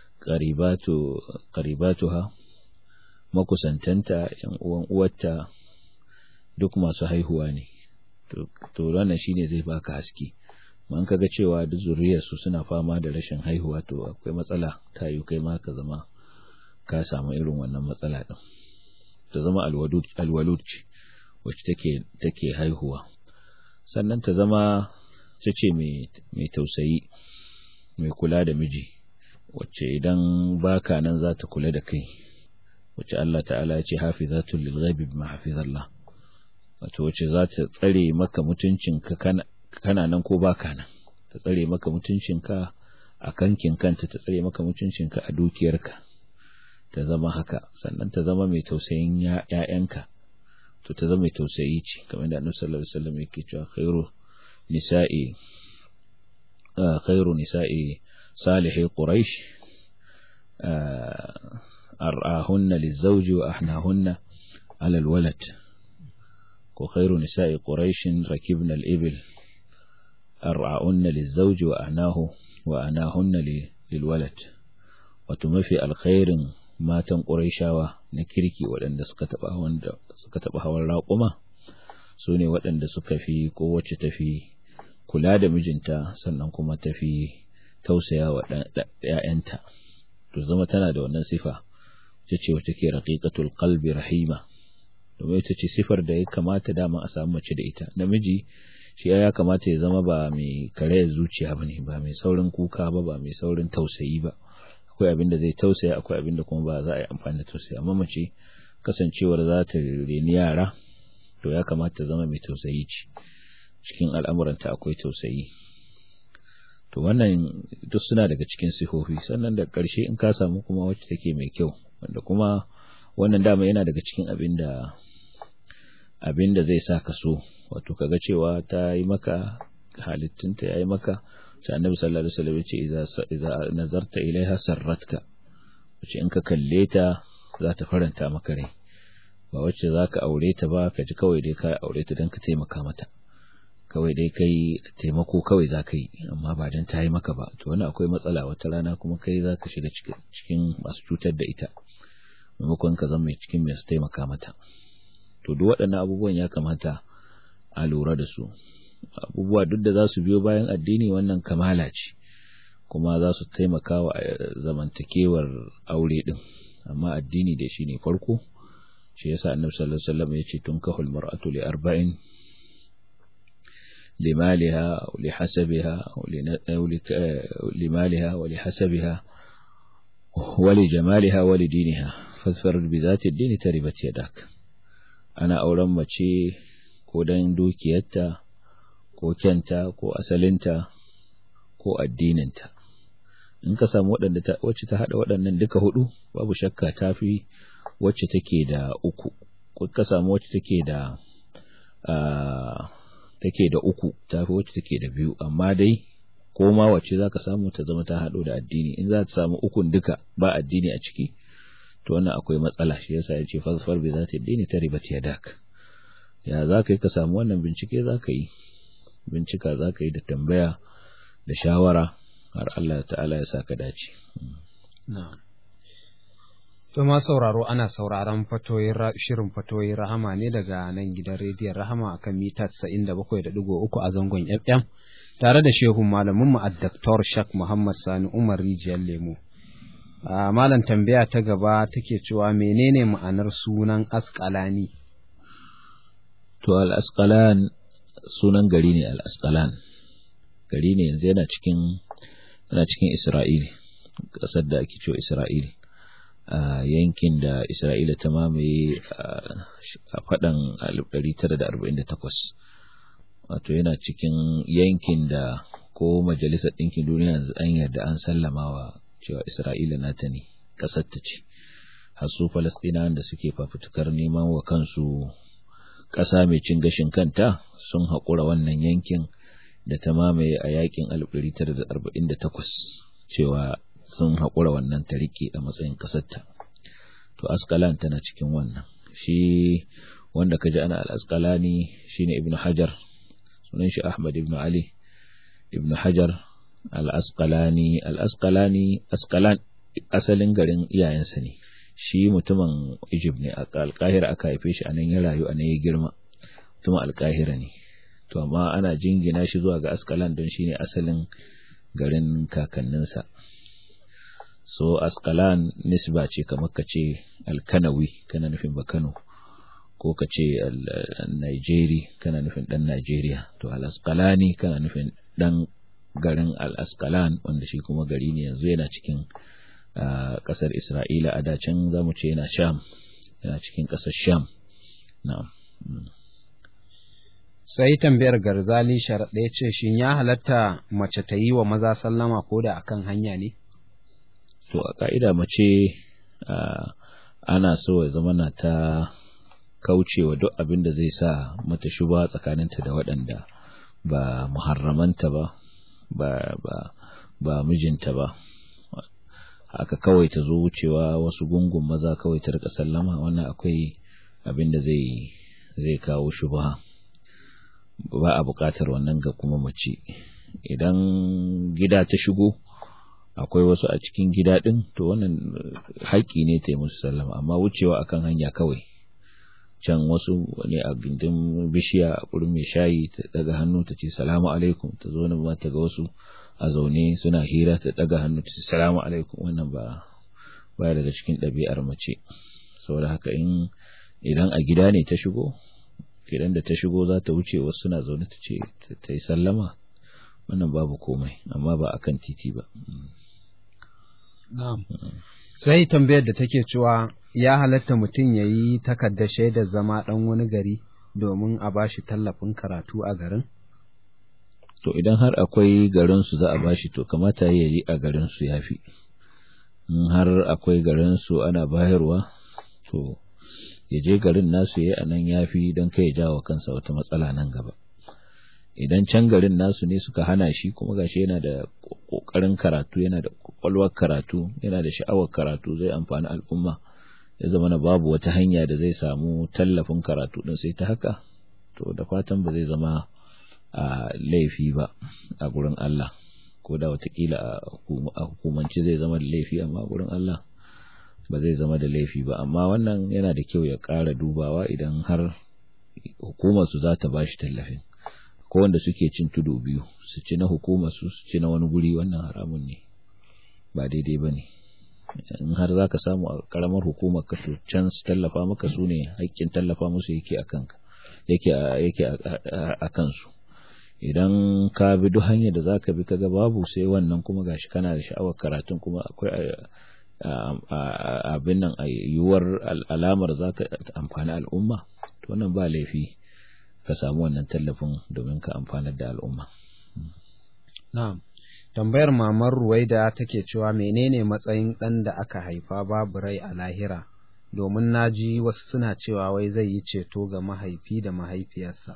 qaribatuha makusantanta yan uwan uwarta duk masu haihuwa ne to wannan shine zai baka haske man kaga cewa duk zuriyar su suna fama da rashin haihuwa to akwai matsala ta yi kai ma ka zama ka samu irin wannan matsala din ta zama alwalud alwalud wacce take take haihuwa sannan ta zama ta ce mai tausayi mai kula da miji wacce idan baka nan za ta kula da kai wacce Allah ta'ala ya ce hafizatul lil ghaibi bima hafizallah wato wacce za ta tsare maka mutuncinka kana kana nan ko baka nan ta tsare maka mutuncinka a kankin kanta ta tsare maka mutuncinka a dukiyarka ta zama haka sannan ta zama mai tausayin ‘ya'yanka to ta zama mai tausayi ce kamar da annabi sallallahu alaihi wasallam yake cewa khairu nisa'i khairu nisa'i salihi quraish ar'ahunna lizawji wa ahnahunna ala alwalad ko khairu nisa'i quraish rakibna al-ibil ar'ahunna lizawji wa ahnahu wa anahunna lilwalad wato mafi alkhairin matan ƙuraishawa na kirki waɗanda suka taɓa wanda suka taɓa hawan raƙuma su ne waɗanda suka fi ko wacce tafi kula da mijinta sannan kuma tafi tausaya wa ‘ya'yanta to zama tana da wannan sifa ta ce wacce ke raƙiƙatul qalbi rahima domin ita ce sifar da ya kamata dama a samu mace da ita namiji shi ya kamata ya zama ba mai karayar zuciya ba ne ba mai saurin kuka ba ba mai saurin tausayi ba akwai abin da zai tausaya akwai abin da kuma ba za a yi amfani da tausaya amma mace kasancewar za ta reni yara to ya kamata zama mai tausayi ce cikin al'amuranta akwai tausayi to wannan duk suna daga cikin sifofi sannan da ƙarshe in ka samu kuma wacce take mai kyau wanda kuma wannan dama yana daga cikin abin da abin da zai sa ka so wato kaga cewa ta yi maka halittunta ya yi maka sai annabi sallallahu alaihi wasallam yace idza idza nazarta ilaiha sarratka wace in ka kalle ta za ta faranta maka rai ba wacce zaka aure ta ba ka ji kawai dai ka aure ta dan ka taimaka mata kawai dai kai taimako kawai zaka yi amma ba dan ta yi maka ba to wannan akwai matsala wata rana kuma kai zaka shiga cikin masu cutar da ita maimakon ka zama mai cikin mai su taimaka mata to duk waɗannan abubuwan ya kamata a lura da su abubuwa duk da za su biyo bayan addini wannan kamala ce kuma za su taimaka wa zamantakewar aure din amma addini da shi ne farko shi yasa annabi sallallahu alaihi wasallam ya ce tunkahul mar'atu li arba'in limaliha aw li hasabiha aw limaliha wa li hasabiha wa li jamaliha wa li diniha fasfar bi zati ad-din taribat yadak ana auren mace ko dan dukiyarta ko kyanta ko asalinta ko addininta in ka samu waɗanda ta wacce ta haɗa waɗannan duka hudu babu shakka ta fi wacce take da uku ko ka samu wacce take da take da uku ta fi wacce take da biyu amma dai ko ma wacce za ka samu ta zama ta haɗo da addini in za ta samu ukun duka ba addini a ciki to wannan akwai matsala shi yasa ya ce fasfar bi za ta addini ta ribat yadak ya za ka yi ka samu wannan bincike za ka yi bincika za ka yi da tambaya da shawara har Allah ta'ala ya sa ka dace. To ma sauraro ana sauraron fatoyin shirin fatoyin rahama ne daga nan gidan rediyon rahama akan mita 97.3 a zangon FM tare da shehun malamin mu Dr. Shak Muhammad Sani Umar Rijiyar Lemo. Malam tambaya ta gaba take cewa menene ma'anar sunan Askalani? To al-Asqalan sunan gari ne al-Asqalan. Gari ne yanzu yana cikin yana cikin Isra'il, ƙasar da ake cewa Isra'il. a yankin da Isra'ila ta mamaye a faɗan 1948 wato yana cikin yankin da ko majalisar ɗinkin duniya yanzu an yarda an sallama wa cewa Isra'ila nata ne ƙasar ta ce hasu falastinawan da suke fafutukar neman wa kansu ƙasa mai cin gashin kanta sun haƙura wannan yankin da ta mamaye a yakin 1948 cewa sun haƙura wannan ta rike a matsayin ƙasarta to askalan tana cikin wannan shi wanda ka ji ana al-asqalani shine ibnu hajar sunan shi ahmad ibnu ali ibnu hajar al-asqalani al-asqalani asqalan asalin garin iyayensa ne shi mutumin Egypt ne a alƙahira aka haife shi anan ya rayu anan ya girma mutumin alƙahira ne to amma ana jingina shi zuwa ga askalan don shine asalin garin kakanninsa so askalan nisba ce kamar ka ce alkanawi kana nufin bakano ko ka ce Nigeri kana nufin dan Najeriya to al-asqalani kana nufin dan garin al-asqalan wanda shi kuma gari ne yanzu yana cikin kasar Isra'ila a dacin zamu ce yana Sham yana cikin kasar Sham na'am sai tambayar garzali sharaɗa ya ce shin ya halatta mace ta yi wa maza sallama ko da akan hanya ne to a ka'ida mace ana so ya zama na ta kaucewa duk abin da zai sa mata shuba tsakaninta da waɗanda ba muharramanta ba ba ba ba mijinta ba haka kawai ta zo wucewa wasu gungun maza kawai ta rika sallama wannan akwai abin da zai zai kawo shubha ba a buƙatar wannan ga kuma mace idan gida ta shigo akwai wasu a cikin gida ɗin to wannan haƙƙi ne ta yi musu sallama amma wucewa akan hanya kawai can wasu ne a gindin bishiya a ƙurin mai shayi ta daga hannu ta ce salamu alaikum ta zo nan ta ga wasu a zaune suna hira ta daga hannu ta ce salamu alaikum wannan ba ba daga cikin ɗabi'ar mace saboda haka in idan a gida ne ta shigo idan da ta shigo za ta wuce wasu suna zaune ta ce ta yi sallama wannan babu komai amma ba akan titi ba sai tambayar da take cewa ya halatta mutum ya yi takardar shaidar zama ɗan wani gari domin a bashi tallafin karatu a garin to idan har akwai garinsu za a bashi to kamata ya yi a garinsu ya fi in har akwai garinsu ana bayarwa to ya je garin nasu ya a nan ya fi don kai ya jawo kansa wata matsala nan gaba idan can garin nasu ne suka hana shi kuma gashi yana da kokarin karatu yana da kwakwalwar karatu yana da sha'awar karatu zai amfani al'umma ya zama na babu wata hanya da zai samu tallafin karatu din sai ta haka to da fatan ba zai zama a laifi ba a gurin Allah ko da watakila a hukumance zai zama da laifi amma gurin Allah ba zai zama da laifi ba amma wannan yana da kyau ya ƙara dubawa idan har hukumar su za ta bashi tallafin ko wanda suke cin tudu biyu su ci na hukumar su su ci na wani guri wannan haramun ne ba daidai ba ne in har za ka samu a karamar hukumar ka to can su tallafa maka su ne haƙƙin tallafa musu yake a kanka yake yake a kansu idan ka bi duk hanyar da zaka bi kaga babu sai wannan kuma gashi kana da sha'awar karatun kuma akwai abin nan yiwuwar alamar zaka amfani al'umma to wannan ba laifi ka samu wannan tallafin domin ka amfanar da al'umma na'am tambayar mamar ruwaida take cewa menene matsayin ɗan da aka haifa babu rai a lahira domin na ji wasu suna cewa wai zai yi ceto ga mahaifi da mahaifiyarsa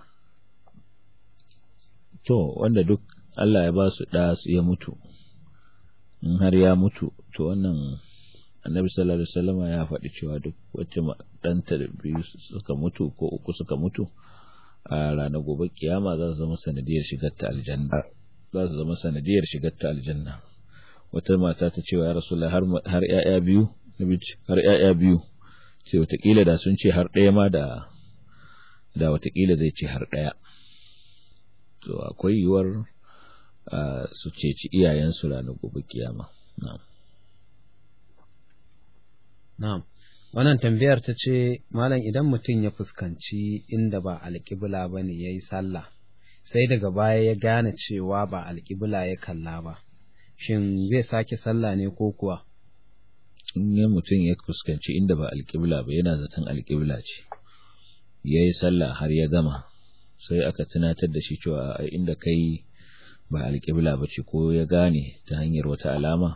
to wanda duk Allah ya ba su ɗa su ya mutu in har ya mutu to wannan annabi sallallahu alaihi wasallam ya faɗi cewa duk wacce ɗanta da biyu suka mutu ko uku suka mutu a ranar gobe kiyama za su zama sanadiyar shigar ta aljanna za su zama sanadiyar shigar ta aljanna wata mata ta cewa ya rasulullah har har ƴaƴa biyu nabi har ƴaƴa biyu sai watakila da sun ce har ɗaya ma da da watakila zai ce har ɗaya to akwai yiwuwar su ceci iyayensu ranar gobe kiyama na'am na'am wannan tambayar ta ce malam idan mutum ya fuskanci inda ba alƙibla ba ne ya yi sallah sai daga baya ya gane cewa ba alƙibla ya kalla ba shin zai sake sallah ne ko kuwa in ya mutum ya fuskanci inda ba alƙibla ba yana zaton alƙibla ce ya yi sallah har ya gama sai aka tunatar da shi cewa inda kai ba alƙibla ba ce ko ya gane ta hanyar wata alama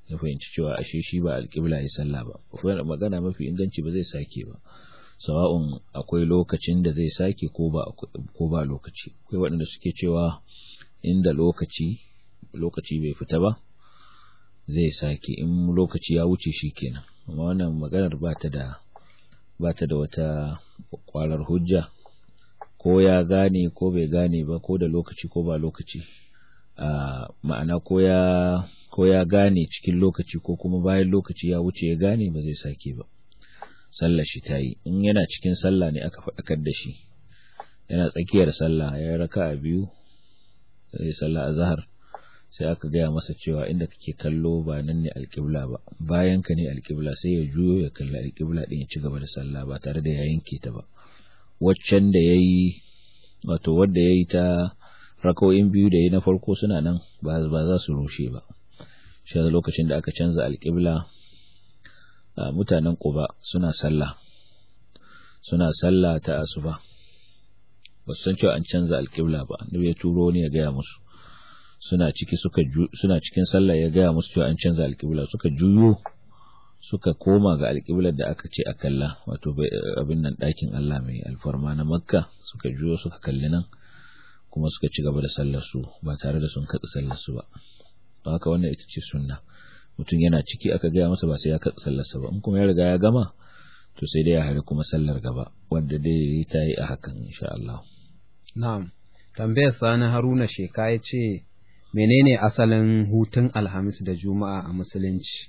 ya fahimci cewa ashe shi ba alƙibla ya sallah ba magana mafi inganci ba zai sake ba sawa'un akwai lokacin da zai sake ko ba ko ba lokaci akwai waɗanda suke cewa inda lokaci lokaci bai fita ba zai sake in lokaci ya wuce shi kenan amma wannan maganar ba ta da ba ta da wata kwarar hujja ko ya gane ko bai gane ba ko da lokaci ko ba lokaci a ma'ana ko ya ko ya gane cikin lokaci ko kuma bayan lokaci ya wuce ya gane ba zai sake ba sallar shi ta yi in yana cikin sallah ne aka faɗakar da shi yana tsakiyar sallah ya raka a biyu zai sallah a zahar sai aka gaya masa cewa inda kake kallo ba nan ne alƙibla ba bayan ka ne alƙibla sai ya juyo ya kalli alƙibla ɗin ya ci gaba da sallah ba tare da ya yanke ta ba waccan da ya yi wato wadda ya yi ta rako'in biyu da ya na farko suna nan ba za su rushe ba shi lokacin da aka canza alƙibla mutanen ƙuba suna sallah suna sallah ta asuba ba su san cewa an canza alƙibla ba annabi ya turo ne ya gaya musu suna ciki suka suna cikin sallah ya gaya musu cewa an canza alƙibla suka juyo suka koma ga alƙiblar da aka ce a kalla wato abin nan ɗakin Allah mai alfarma na Makka suka juyo suka kalli nan kuma suka ci gaba da sallar su ba tare da sun katsa sallar su ba don haka wannan ita ce sunna mutum yana ciki aka gaya masa ba sai ya katsa sallar sa ba in kuma ya riga ya gama to sai dai ya hari kuma sallar gaba wanda dai ta yi a hakan insha Allah na'am tambayar sani Haruna Sheka ya ce menene asalin hutun alhamis da juma'a a musulunci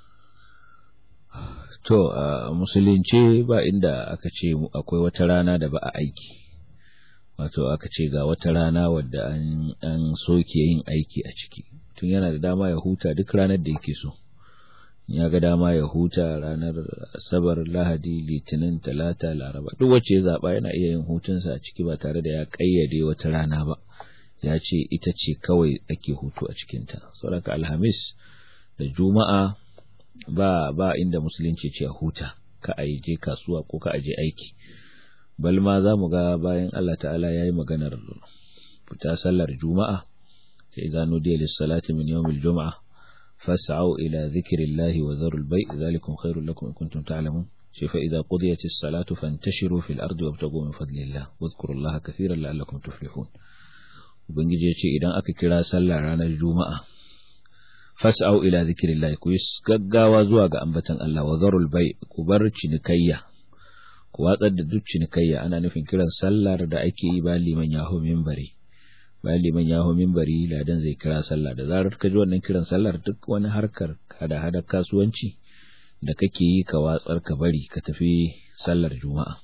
to a musulunci ba inda aka ce akwai wata rana da ba a aiki wato aka ce ga wata rana wadda an, an soke yin aiki a ciki tun yana da dama ya huta duk ranar da yake so ya ga dama ya huta ranar asabar lahadi litinin talata laraba duk wacce ya zaba yana iya yin hutunsa a ciki ba tare da ya kayyade wata rana ba ya ce ita ce kawai ake hutu a cikinta saboda alhamis da juma'a ba ba inda musulunci ce huta ka a je kasuwa ko ka a je aiki bal ma za mu ga bayan Allah ta'ala ya yi maganar fita sallar juma'a sai idza nudiya lis-salati min yawmil jum'a fas'au ila dhikrillahi wa dharul bay' dhalikum khairul lakum in kuntum ta'lamun shi fa idza qudiyatis salatu fantashiru fil ardi wabtagu min fadlillah wadhkurullaha katiran la'allakum tuflihun ubangiji ya ce idan aka kira sallar ranar juma'a fas'au ila zikrillah ku yi gaggawa zuwa ga ambatan Allah wa zarul bai ku bar cinikayya ku watsar da duk cinikayya ana nufin kiran sallar da ake yi bayan liman yaho minbari bayan liman yaho minbari ladan zai kira sallah da zarar ka ji wannan kiran sallar duk wani harkar hada hada kasuwanci da kake yi ka watsar ka bari ka tafi sallar juma'a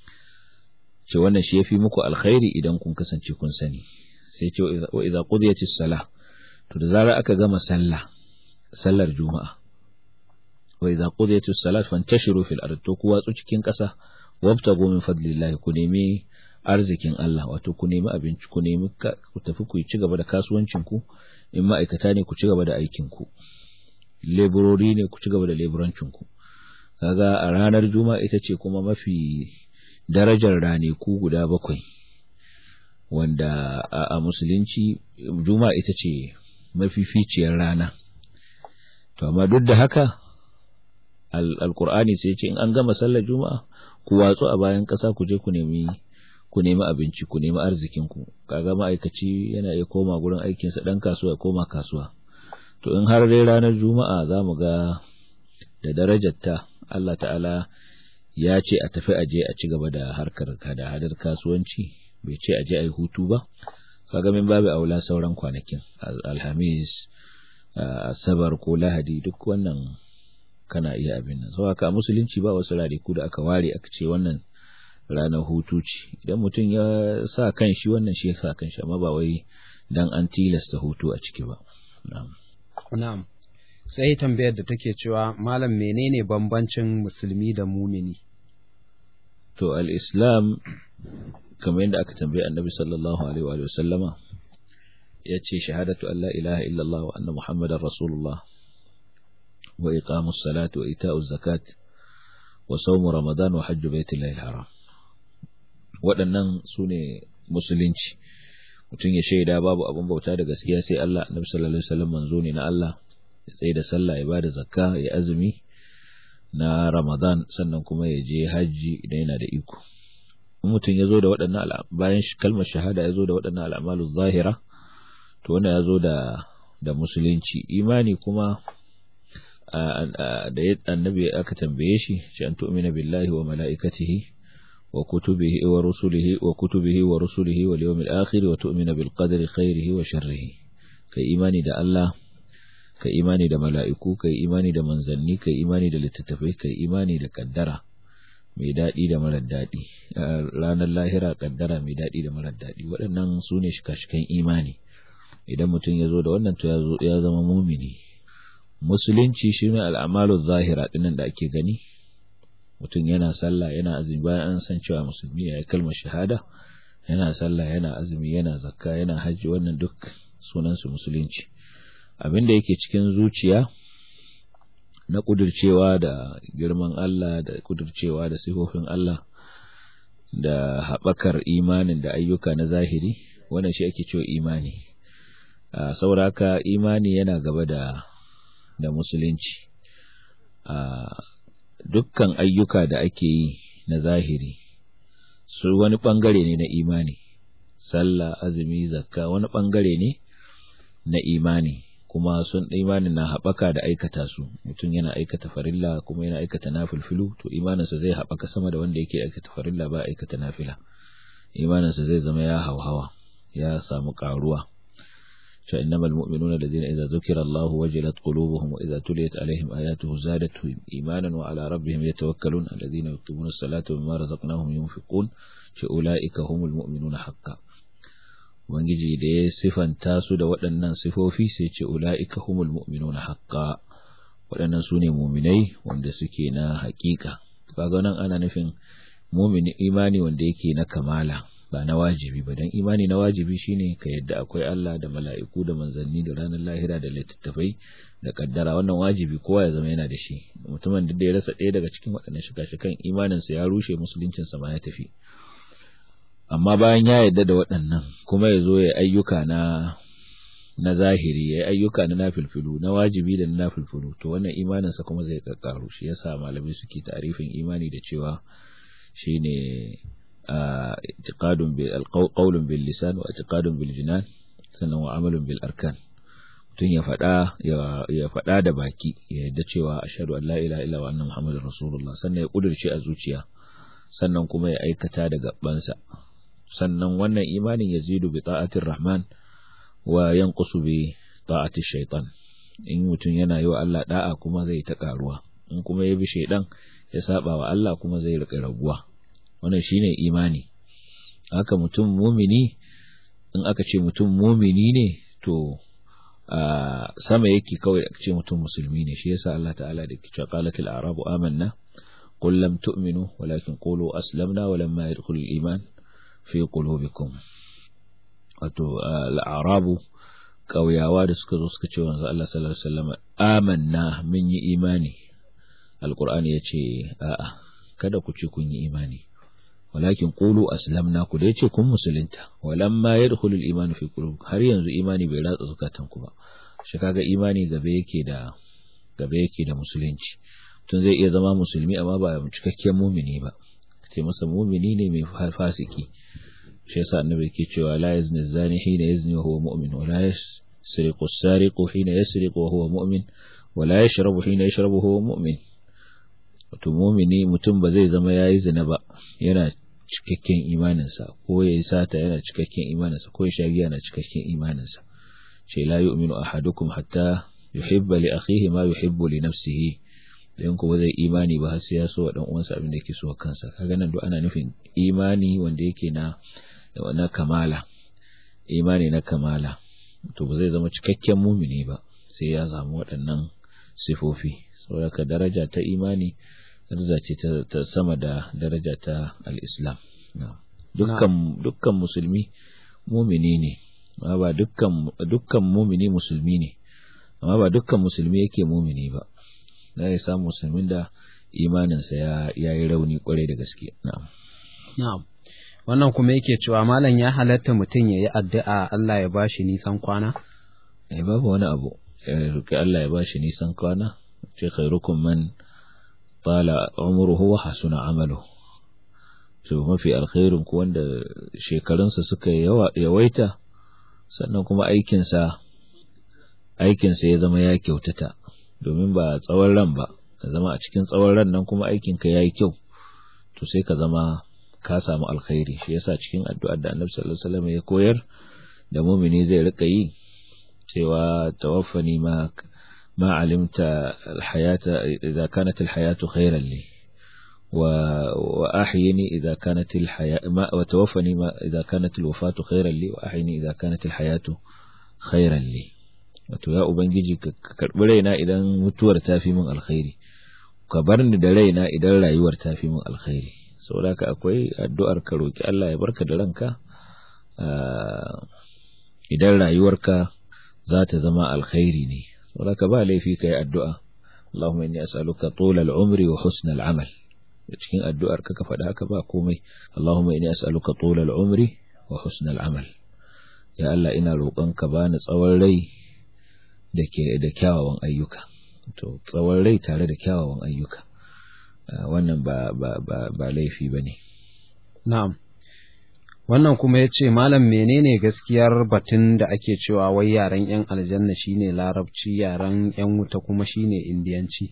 ce wannan shi yafi muku alkhairi idan kun kasance kun sani sai ce wa idza qudiyatis salah to da zarar aka gama sallah sallar juma'a wa idza qudiyatis salat fantashiru fil ard to ku watsu cikin ƙasa wabtagu min fadlillahi ku nemi arzikin Allah wato ku nemi abinci ku nemi ku tafi ku ci gaba da kasuwancin ku in ma'aikata ne ku ci gaba da aikin ku leburori ne ku ci gaba da leburancin ku kaga a ranar juma'a ita ce kuma mafi darajar raneku guda bakwai wanda a musulunci juma'a ita ce mafificiyar rana to amma duk da haka alkur'ani sai ce in an gama sallar juma'a ku watsu a bayan ƙasa ku je ku nemi ku nemi abinci ku nemi arzikin ku kaga ma'aikaci yana iya koma gurin aikinsa dan kasuwa koma kasuwa to in har dai ranar juma'a za mu ga da darajarta Allah ta'ala ya ce a tafi aje a ci gaba da harkar da hadar kasuwanci bai ce aje a yi hutu ba kaga min babu aula sauran kwanakin alhamis asabar ko lahadi duk wannan kana iya abin nan saboda ka musulunci ba wasu radiku da aka ware aka ce wannan ranar hutu ce idan mutum ya sa kan shi wannan shi ya sa kan shi amma ba wai dan an tilasta hutu a ciki ba na'am sai tambayar da take cewa malam menene bambancin musulmi da mumini to al-islam kamar yadda aka tambaye annabi sallallahu alaihi wa sallama ya ce shahadatu an la ilaha illallah wa anna muhammadar rasulullah wa iqamus salat wa ita'uz zakat wa sawmu ramadan wa hajju baitillahi haram waɗannan su ne musulunci mutum ya shaida babu abin bauta da gaskiya sai Allah annabi sallallahu alaihi wasallam manzo ne na Allah ya tsaye da sallah ya bada zakka ya azumi na Ramadan sannan kuma ya je hajji idan yana da iko in mutum ya zo da waɗannan bayan kalmar shahada ya zo da waɗannan al'amalu zahira to wannan ya zo da da musulunci imani kuma da annabi aka tambaye shi shi an tu'mina billahi wa mala'ikatihi wa kutubihi wa rusulihi wa kutubihi wa rusulihi wal yawmil akhir wa tu'mina bil qadri khairihi wa sharrihi kai imani da Allah kai imani da mala'iku kai imani da manzanni kai imani da littattafai kai imani da kaddara mai daɗi da marar daɗi ranar lahira kaddara mai daɗi da marar daɗi waɗannan su ne shika-shikan imani idan mutum ya zo da wannan to ya zama mumini musulunci shi ne al'amalu zahira ɗinan da ake gani mutum yana sallah yana azumi bayan an san cewa musulmi ya yi kalmar shahada yana sallah yana azumi yana zakka yana hajji wannan duk sunansu musulunci abin da yake cikin zuciya na kudurcewa da girman Allah da kudurcewa da sifofin Allah da haɓakar imanin da ayyuka na zahiri wannan shi ake cewa imani a sauraka imani yana gaba da da musulunci a dukkan ayyuka da ake yi na zahiri su wani ɓangare ne na imani sallah azumi zakka wani ɓangare ne na imani kuma sun imanin na haɓaka da aikata su mutum yana aikata farilla kuma yana aikata nafilfilu to imaninsa zai haɓaka sama da wanda yake aikata farilla ba aikata nafila imaninsa zai zama ya hauhawa ya samu ƙaruwa fa innamal mu'minuna alladhina idza dhukira Allahu wajilat qulubuhum wa idza tuliyat alaihim ayatuhu zadatuhum imanan wa ala rabbihim yatawakkalun alladhina yuqimuna as-salata wa mimma razaqnahum yunfiqun fa ulaika humul mu'minuna haqqan Ubangiji da ya sifanta su da waɗannan sifofi sai ce ula'ika humul mu'minuna haqqa waɗannan su ne muminai wanda suke na haƙiƙa kaga nan ana nufin mumini imani wanda yake na kamala ba na wajibi ba dan imani na wajibi shine ka yadda akwai Allah da mala'iku da manzanni da ranar lahira da littattafai da kaddara wannan wajibi kowa ya zama yana da shi mutumin da ya rasa ɗaya daga cikin waɗannan shika-shikan imaninsa ya rushe musuluncinsa ma ya tafi amma bayan ya yarda da waɗannan kuma ya zo ya ayyuka na na zahiri ya ayyuka na nafilfilu na wajibi da na nafilfilu to wannan imaninsa kuma zai kakkaru shi yasa malamai suke tarifin imani da cewa shine i'tiqadun bil qawlun bil lisan wa i'tiqadun bil jinan sannan wa amalun bil arkan mutum ya faɗa ya faɗa da baki ya yarda cewa ashhadu an la ilaha illa wa anna muhammadar rasulullah sannan ya kudurce a zuciya sannan kuma ya aikata da gabansa sannan wannan imanin yazidu bi ta'atir rahman wa yanqusu bi ta'atir shaitan in mutum yana yi wa Allah da'a kuma zai ta karuwa in kuma ya bi shaidan ya saba wa Allah kuma zai rika raguwa wannan shine imani haka mutum mumini in aka ce mutum mumini ne to a sama yake kawai aka ce mutum musulmi ne shi yasa Allah ta'ala da ke cewa qalatil a'rabu amanna qul lam tu'minu walakin qulu aslamna walamma yadkhulul iman fi qulubikum wato al'arabu ƙauyawa da suka zo suka ce wanzu Allah sallallahu alaihi wasallam amanna mun yi imani alqur'ani yace a'a kada ku ce kun yi imani walakin qulu aslamna ku dai ce kun musulunta walamma yadkhulu al-iman fi qulubikum har yanzu imani bai ratsa zukatan ku ba shi kaga imani gabe yake da gabe yake da musulunci tun zai iya zama musulmi amma ba cikakken mumini ba ce masa mumini ne mai fasiki shi yasa annabi yake cewa la yazni zani hina yazni wa huwa mu'min wa la yasriqu as-sariqu hina yasriqu wa huwa mu'min wa la yashrabu hina yashrabu wa huwa mu'min wato mumini mutum ba zai zama yayi zina ba yana cikakken imaninsa ko yayi sata yana cikakken imaninsa ko ya sha giya yana cikakken imaninsa ce la yu'minu ahadukum hatta yuhibba li akhihi ma yuhibbu li nafsihi in kuma zai imani ba har sai ya so wa dan uwansa abin da yake so kansa kaga nan duk ana nufin imani wanda yake na na kamala imani na kamala to ba zai zama cikakken mumini ba sai ya samu waɗannan sifofi saboda daraja ta imani daraja ce ta sama da daraja ta al-islam dukkan dukkan musulmi mumini ne amma ba dukkan dukkan mumini musulmi ne amma ba dukkan musulmi yake mumini ba za ya samu musulmin da imaninsa ya yi rauni kwarai da gaske na'am na'am wannan kuma yake cewa malam ya halatta mutum ya yi addu'a Allah ya bashi nisan kwana eh babu wani abu roki Allah ya bashi nisan kwana ce khairukum man tala umruhu wa hasuna amaluhu to mafi alkhairin ku wanda shekarunsa suka yawaita sannan kuma aikinsa aikinsa ya zama ya kyautata domin ba tsawon ran ba ka zama a cikin tsawon ran nan kuma aikinka ya yi kyau to sai ka zama ka samu alkhairi shi yasa cikin addu'ar da annabi sallallahu alaihi wasallam ya koyar da mumini zai rika yi cewa tawaffani ma ma alimta alhayata idza kanat alhayatu khairan li wa wa ahyini idza kanat alhaya ma wa tawaffani ma idza kanat alwafatu khairan li wa ahyini idza kanat alhayatu khairan li wato ya ubangiji ka karbi raina idan mutuwar ta fi min alkhairi ka bar ni da raina idan rayuwar ta fi min alkhairi saboda ka akwai addu'ar ka roki Allah ya barka da ranka idan rayuwarka za ta zama alkhairi ne saboda ka ba laifi kai addu'a Allahumma inni as'aluka tula al-umri wa husna al-amal cikin addu'ar ka ka faɗa haka ba komai Allahumma inni as'aluka tula al-umri wa husna al-amal ya Allah ina roƙon ka bani tsawon rai da ke da kyawawan ayyuka to tsawon rai tare da kyawawan ayyuka wannan ba ba ba, ba laifi bane na'am wannan kuma ya ce malam menene gaskiyar batun da ake cewa wai yaren yan aljanna shine larabci yaren yan wuta kuma shine indiyanci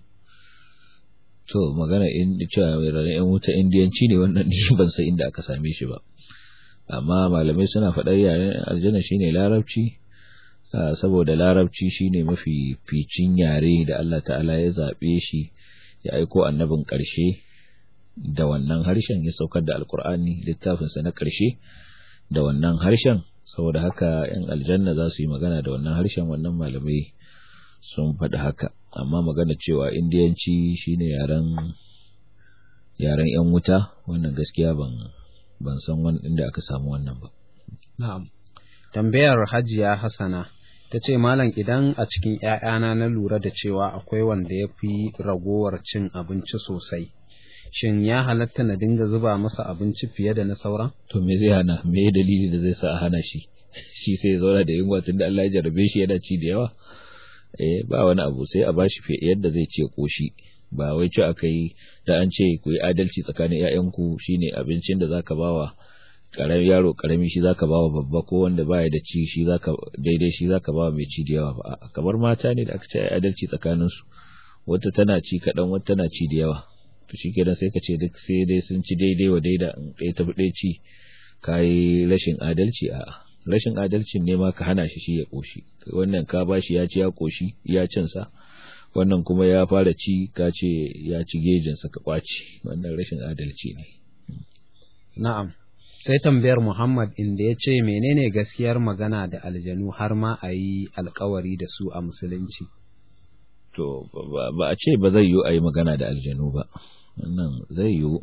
to magana in cewa yaren yan wuta indiyanci ne wannan ni ban san inda aka same shi ba amma malamai suna faɗar yaren aljanna shine larabci saboda larabci shine mafi ficin yare da Allah ta'ala ya zaɓe shi ya aiko annabin ƙarshe da wannan harshen ya saukar da alkur'ani littafinsa na ƙarshe da wannan harshen saboda haka yan aljanna za su yi magana da wannan harshen wannan malamai sun faɗi haka amma magana cewa indiyanci shine yaren yaren yan wuta wannan gaskiya ban ban san wani inda aka samu wannan ba na'am tambayar hajiya hasana ta ce malam idan a cikin ‘ya'yana na lura da cewa akwai wanda ya fi ragowar cin abinci sosai shin ya halatta na dinga zuba masa abinci fiye da na sauran? To me zai hana, me dalili da zai sa a hana shi, shi sai ya zauna da yunwa tun da Allah ya jarabe shi yana ci da yawa? Eh ba wani abu sai a bashi fiye yadda zai ce koshi. Ba wai ci aka yi da an ce ku yi adalci tsakanin ‘ya'yanku shine abincin da zaka bawa karami yaro karami shi zaka bawa babba ko wanda baya da ci shi zaka daidai shi zaka bawa mai ci da yawa ba kamar mata ne da aka ce adalci tsakanin su wata tana ci kaɗan wata tana ci da yawa to shi kenan sai ka ce duk sai dai sun ci daidai wa daida in ɗaya tafi ɗaya ci ka yi rashin adalci a rashin adalcin ne ma ka hana shi shi ya ƙoshi wannan ka ba shi ya ci ya ƙoshi ya cin sa wannan kuma ya fara ci ka ce ya ci gejinsa ka ƙwaci wannan rashin adalci ne na'am sai tambayar Muhammad inda ya ce menene gaskiyar magana da aljanu har ma a yi alkawari da su a musulunci to ba a ce ba zai yiwu a yi magana da aljanu ba wannan zai yiwu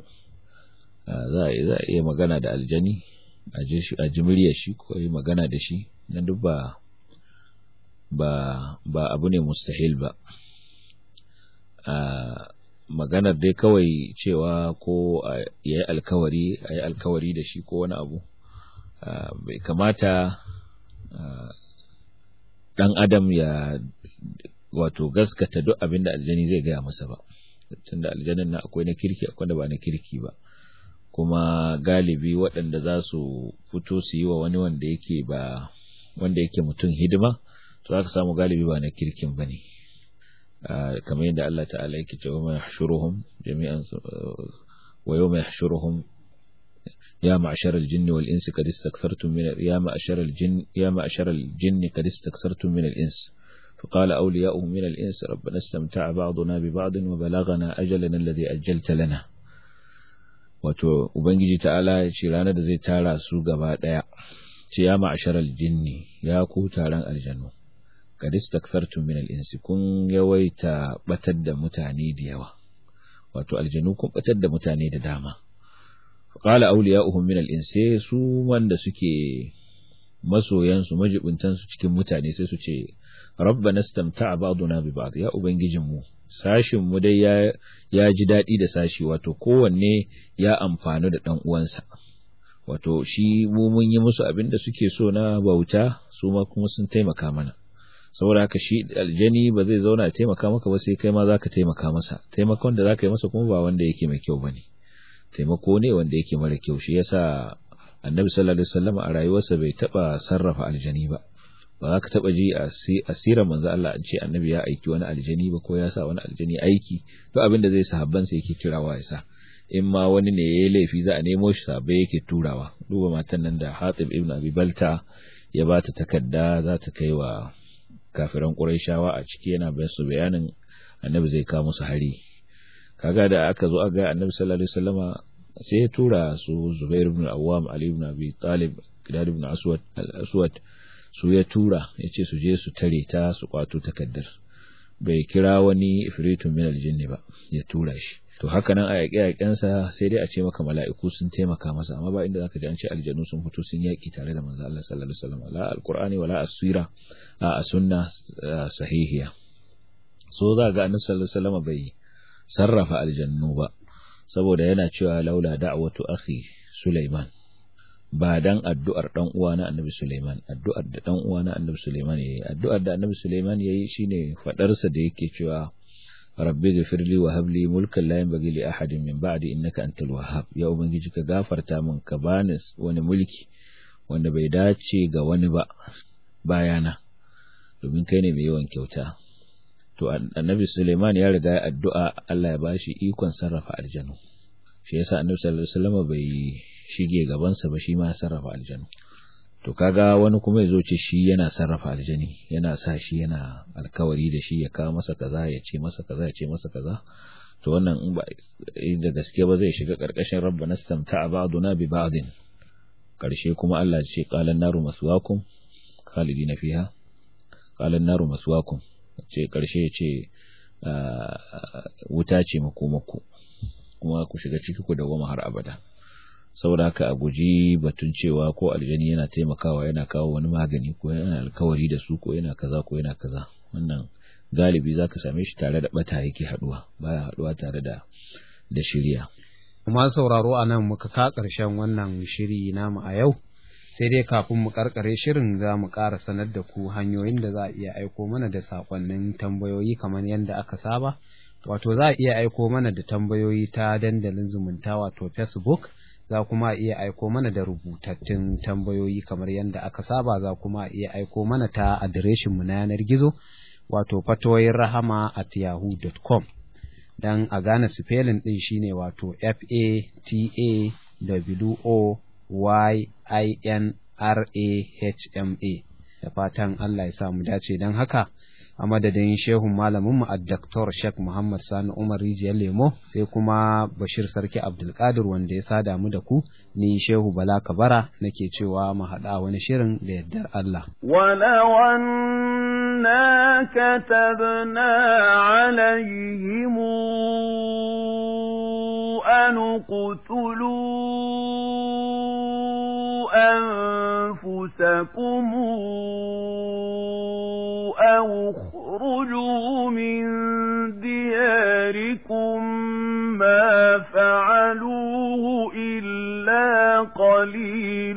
za a iya magana da aljani a ji muryar shi ko yi magana da shi na duk ba ba abu ne mustahil ba maganar dai kawai cewa ko ya yi alkawari a yi alkawari da shi ko wani abu bai kamata dan adam ya wato gaskata duk abin da aljani zai gaya masa ba tunda aljanin na akwai na kirki akwai da ba na kirki ba kuma galibi waɗanda za su fito su yi wa wani wanda yake ba wanda yake mutum hidima to za ka samu galibi ba na kirkin ba ne kamar yadda Allah ta'ala yake cewa mai hashuruhum jami'an wa yawma yahshuruhum ya ma'shar al-jinni wal insi qad istakthartum min ya ma'shar al-jinn ya ma'shar al-jinni qad istakthartum min al-ins فقال أولياؤهم من الإنس ربنا استمتع بعضنا ببعض وبلغنا أجلنا الذي أجلت لنا wato ubangiji ta'ala ya ce ranar da zai tara su gaba daya ce ya ma'asharal jinni ya ku taron aljanu kad istakfartum min al-insi kun yawaita batar da mutane da yawa wato aljanu kun batar da mutane da dama qala awliya'uhum min al-insi su wanda suke masoyan su majibuntan su cikin mutane sai su ce rabbana istamta'a ba'duna bi ba'd ya ubangijin mu sashin mu dai ya ya ji dadi da sashi wato kowanne ya amfani da dan uwansa wato shi mu mun yi musu abin da suke so na bauta su ma kuma sun taimaka mana saboda haka shi aljani ba zai zauna ya taimaka maka ba sai kai ma zaka taimaka masa taimakon da zaka yi masa kuma ba wanda yake mai kyau bane taimako ne wanda yake mara kyau shi yasa annabi sallallahu alaihi wasallam a rayuwarsa bai taba sarrafa aljani ba ba za ka taba ji a asirar manzo Allah an ce annabi ya aiki wani aljani ba ko ya sa wani aljani aiki to abin da zai sahabban sa yake kirawa ya sa in ma wani ne yayi laifi za a nemo shi sabai yake turawa duba matan nan da Hatib ibn Abi Balta ya ba ta takarda za ta kai wa kafiran Qurayshawa a ciki yana bayan su bayanin annabi zai kawo musu hari kaga da aka zo aga annabi sallallahu alaihi wasallama sai ya tura su Zubair ibn Awwam Ali ibn Abi Talib Qidad ibn Aswad al-Aswad su ya tura ya ce su je su tare ta su kwato takaddar bai kira wani ifritun min aljinni ba ya tura shi to haka nan a yaƙe yaƙensa sai dai a ce maka mala'iku sun taimaka masa amma ba inda zaka ji an ce aljanu sun fito sun yaƙi tare da manzo Allah sallallahu alaihi wasallam la alqur'ani wala as-sira a sunna sahihiya so za ga annabi sallallahu alaihi wasallam bai sarrafa aljannu ba saboda yana cewa laula da'watu akhi Sulaiman ba dan addu'ar dan uwa na Annabi Sulaiman addu'ar da dan uwa na Annabi Sulaiman yayi addu'ar da Annabi Sulaiman yayi shine fadar sa da yake cewa Rabbi ghfirli wa hab li mulkan la yanbaghi li ahadin min ba'di innaka antal wahhab ya ubangiji ka gafarta min ka bani wani mulki wanda bai dace ga wani ba bayana domin kai ne mai yawan kyauta to Annabi Sulaiman ya riga ya addu'a Allah ya bashi ikon sarrafa aljanu shi yasa Annabi sallallahu alaihi wasallam bai shige gabansa ba shi ma ya sarrafa aljanu to kaga wani kuma ya zo ce shi yana sarrafa aljani yana sa shi yana alkawari da shi ya kawo masa kaza ya ce masa kaza ya ce masa kaza to wannan in ba da gaske ba zai shiga karkashin rabbana stamta'a ba'duna bi ba'din karshe kuma Allah ya ce qalan naru maswaakum khalidina fiha qalan naru maswaakum ce karshe ya ce wuta ce makomako kuma ku shiga ciki ku dawoma har abada saboda haka a guji batun cewa ko aljani yana taimakawa yana kawo wani magani ko yana alkawari da su ko yana kaza ko yana kaza wannan galibi zaka same shi tare da bata yake haduwa baya haduwa tare da da shirya kuma sauraro a nan muka ka karshen wannan shiri namu a yau sai dai kafin mu karkare shirin za mu ƙara sanar da ku hanyoyin da za a iya aiko mana da sakonnin tambayoyi kamar yadda aka saba wato za a iya aiko mana da tambayoyi ta dandalin zumunta wato facebook za kuma iya aiko mana da rubutattun tambayoyi kamar yadda aka saba za kuma iya aiko mana ta adireshinmu na yanar gizo wato fatoyin rahama at yahoo.com don a gane spelling ɗin shine wato f a t a w o y i n r a h m a da fatan Allah ya sa mu dace don haka a madadin shehun malaminmu a Dr. Sheikh Muhammad Sani Umar Rijiyar Lemo sai kuma Bashir Sarki Abdulkadir wanda ya sada mu da ku ni Shehu Bala Kabara nake cewa mu haɗa wani shirin da yardar Allah. ولو أنا كتبنا عليهم أن اقتلوا أنفسكم أو اخرجوا من دياركم ما فعلوه إلا قليل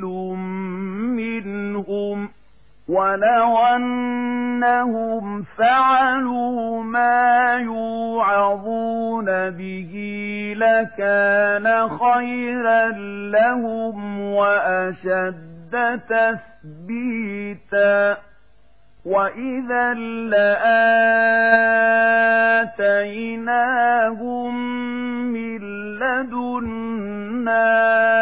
منهم ولو أنهم فعلوا ما يوعظون به لكان خيرا لهم وأشد تثبيتا وإذا لآتيناهم من لدنا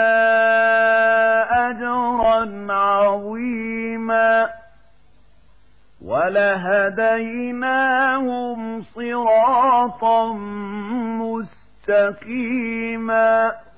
أجرا عظيما ولهديناهم صراطا مستقيما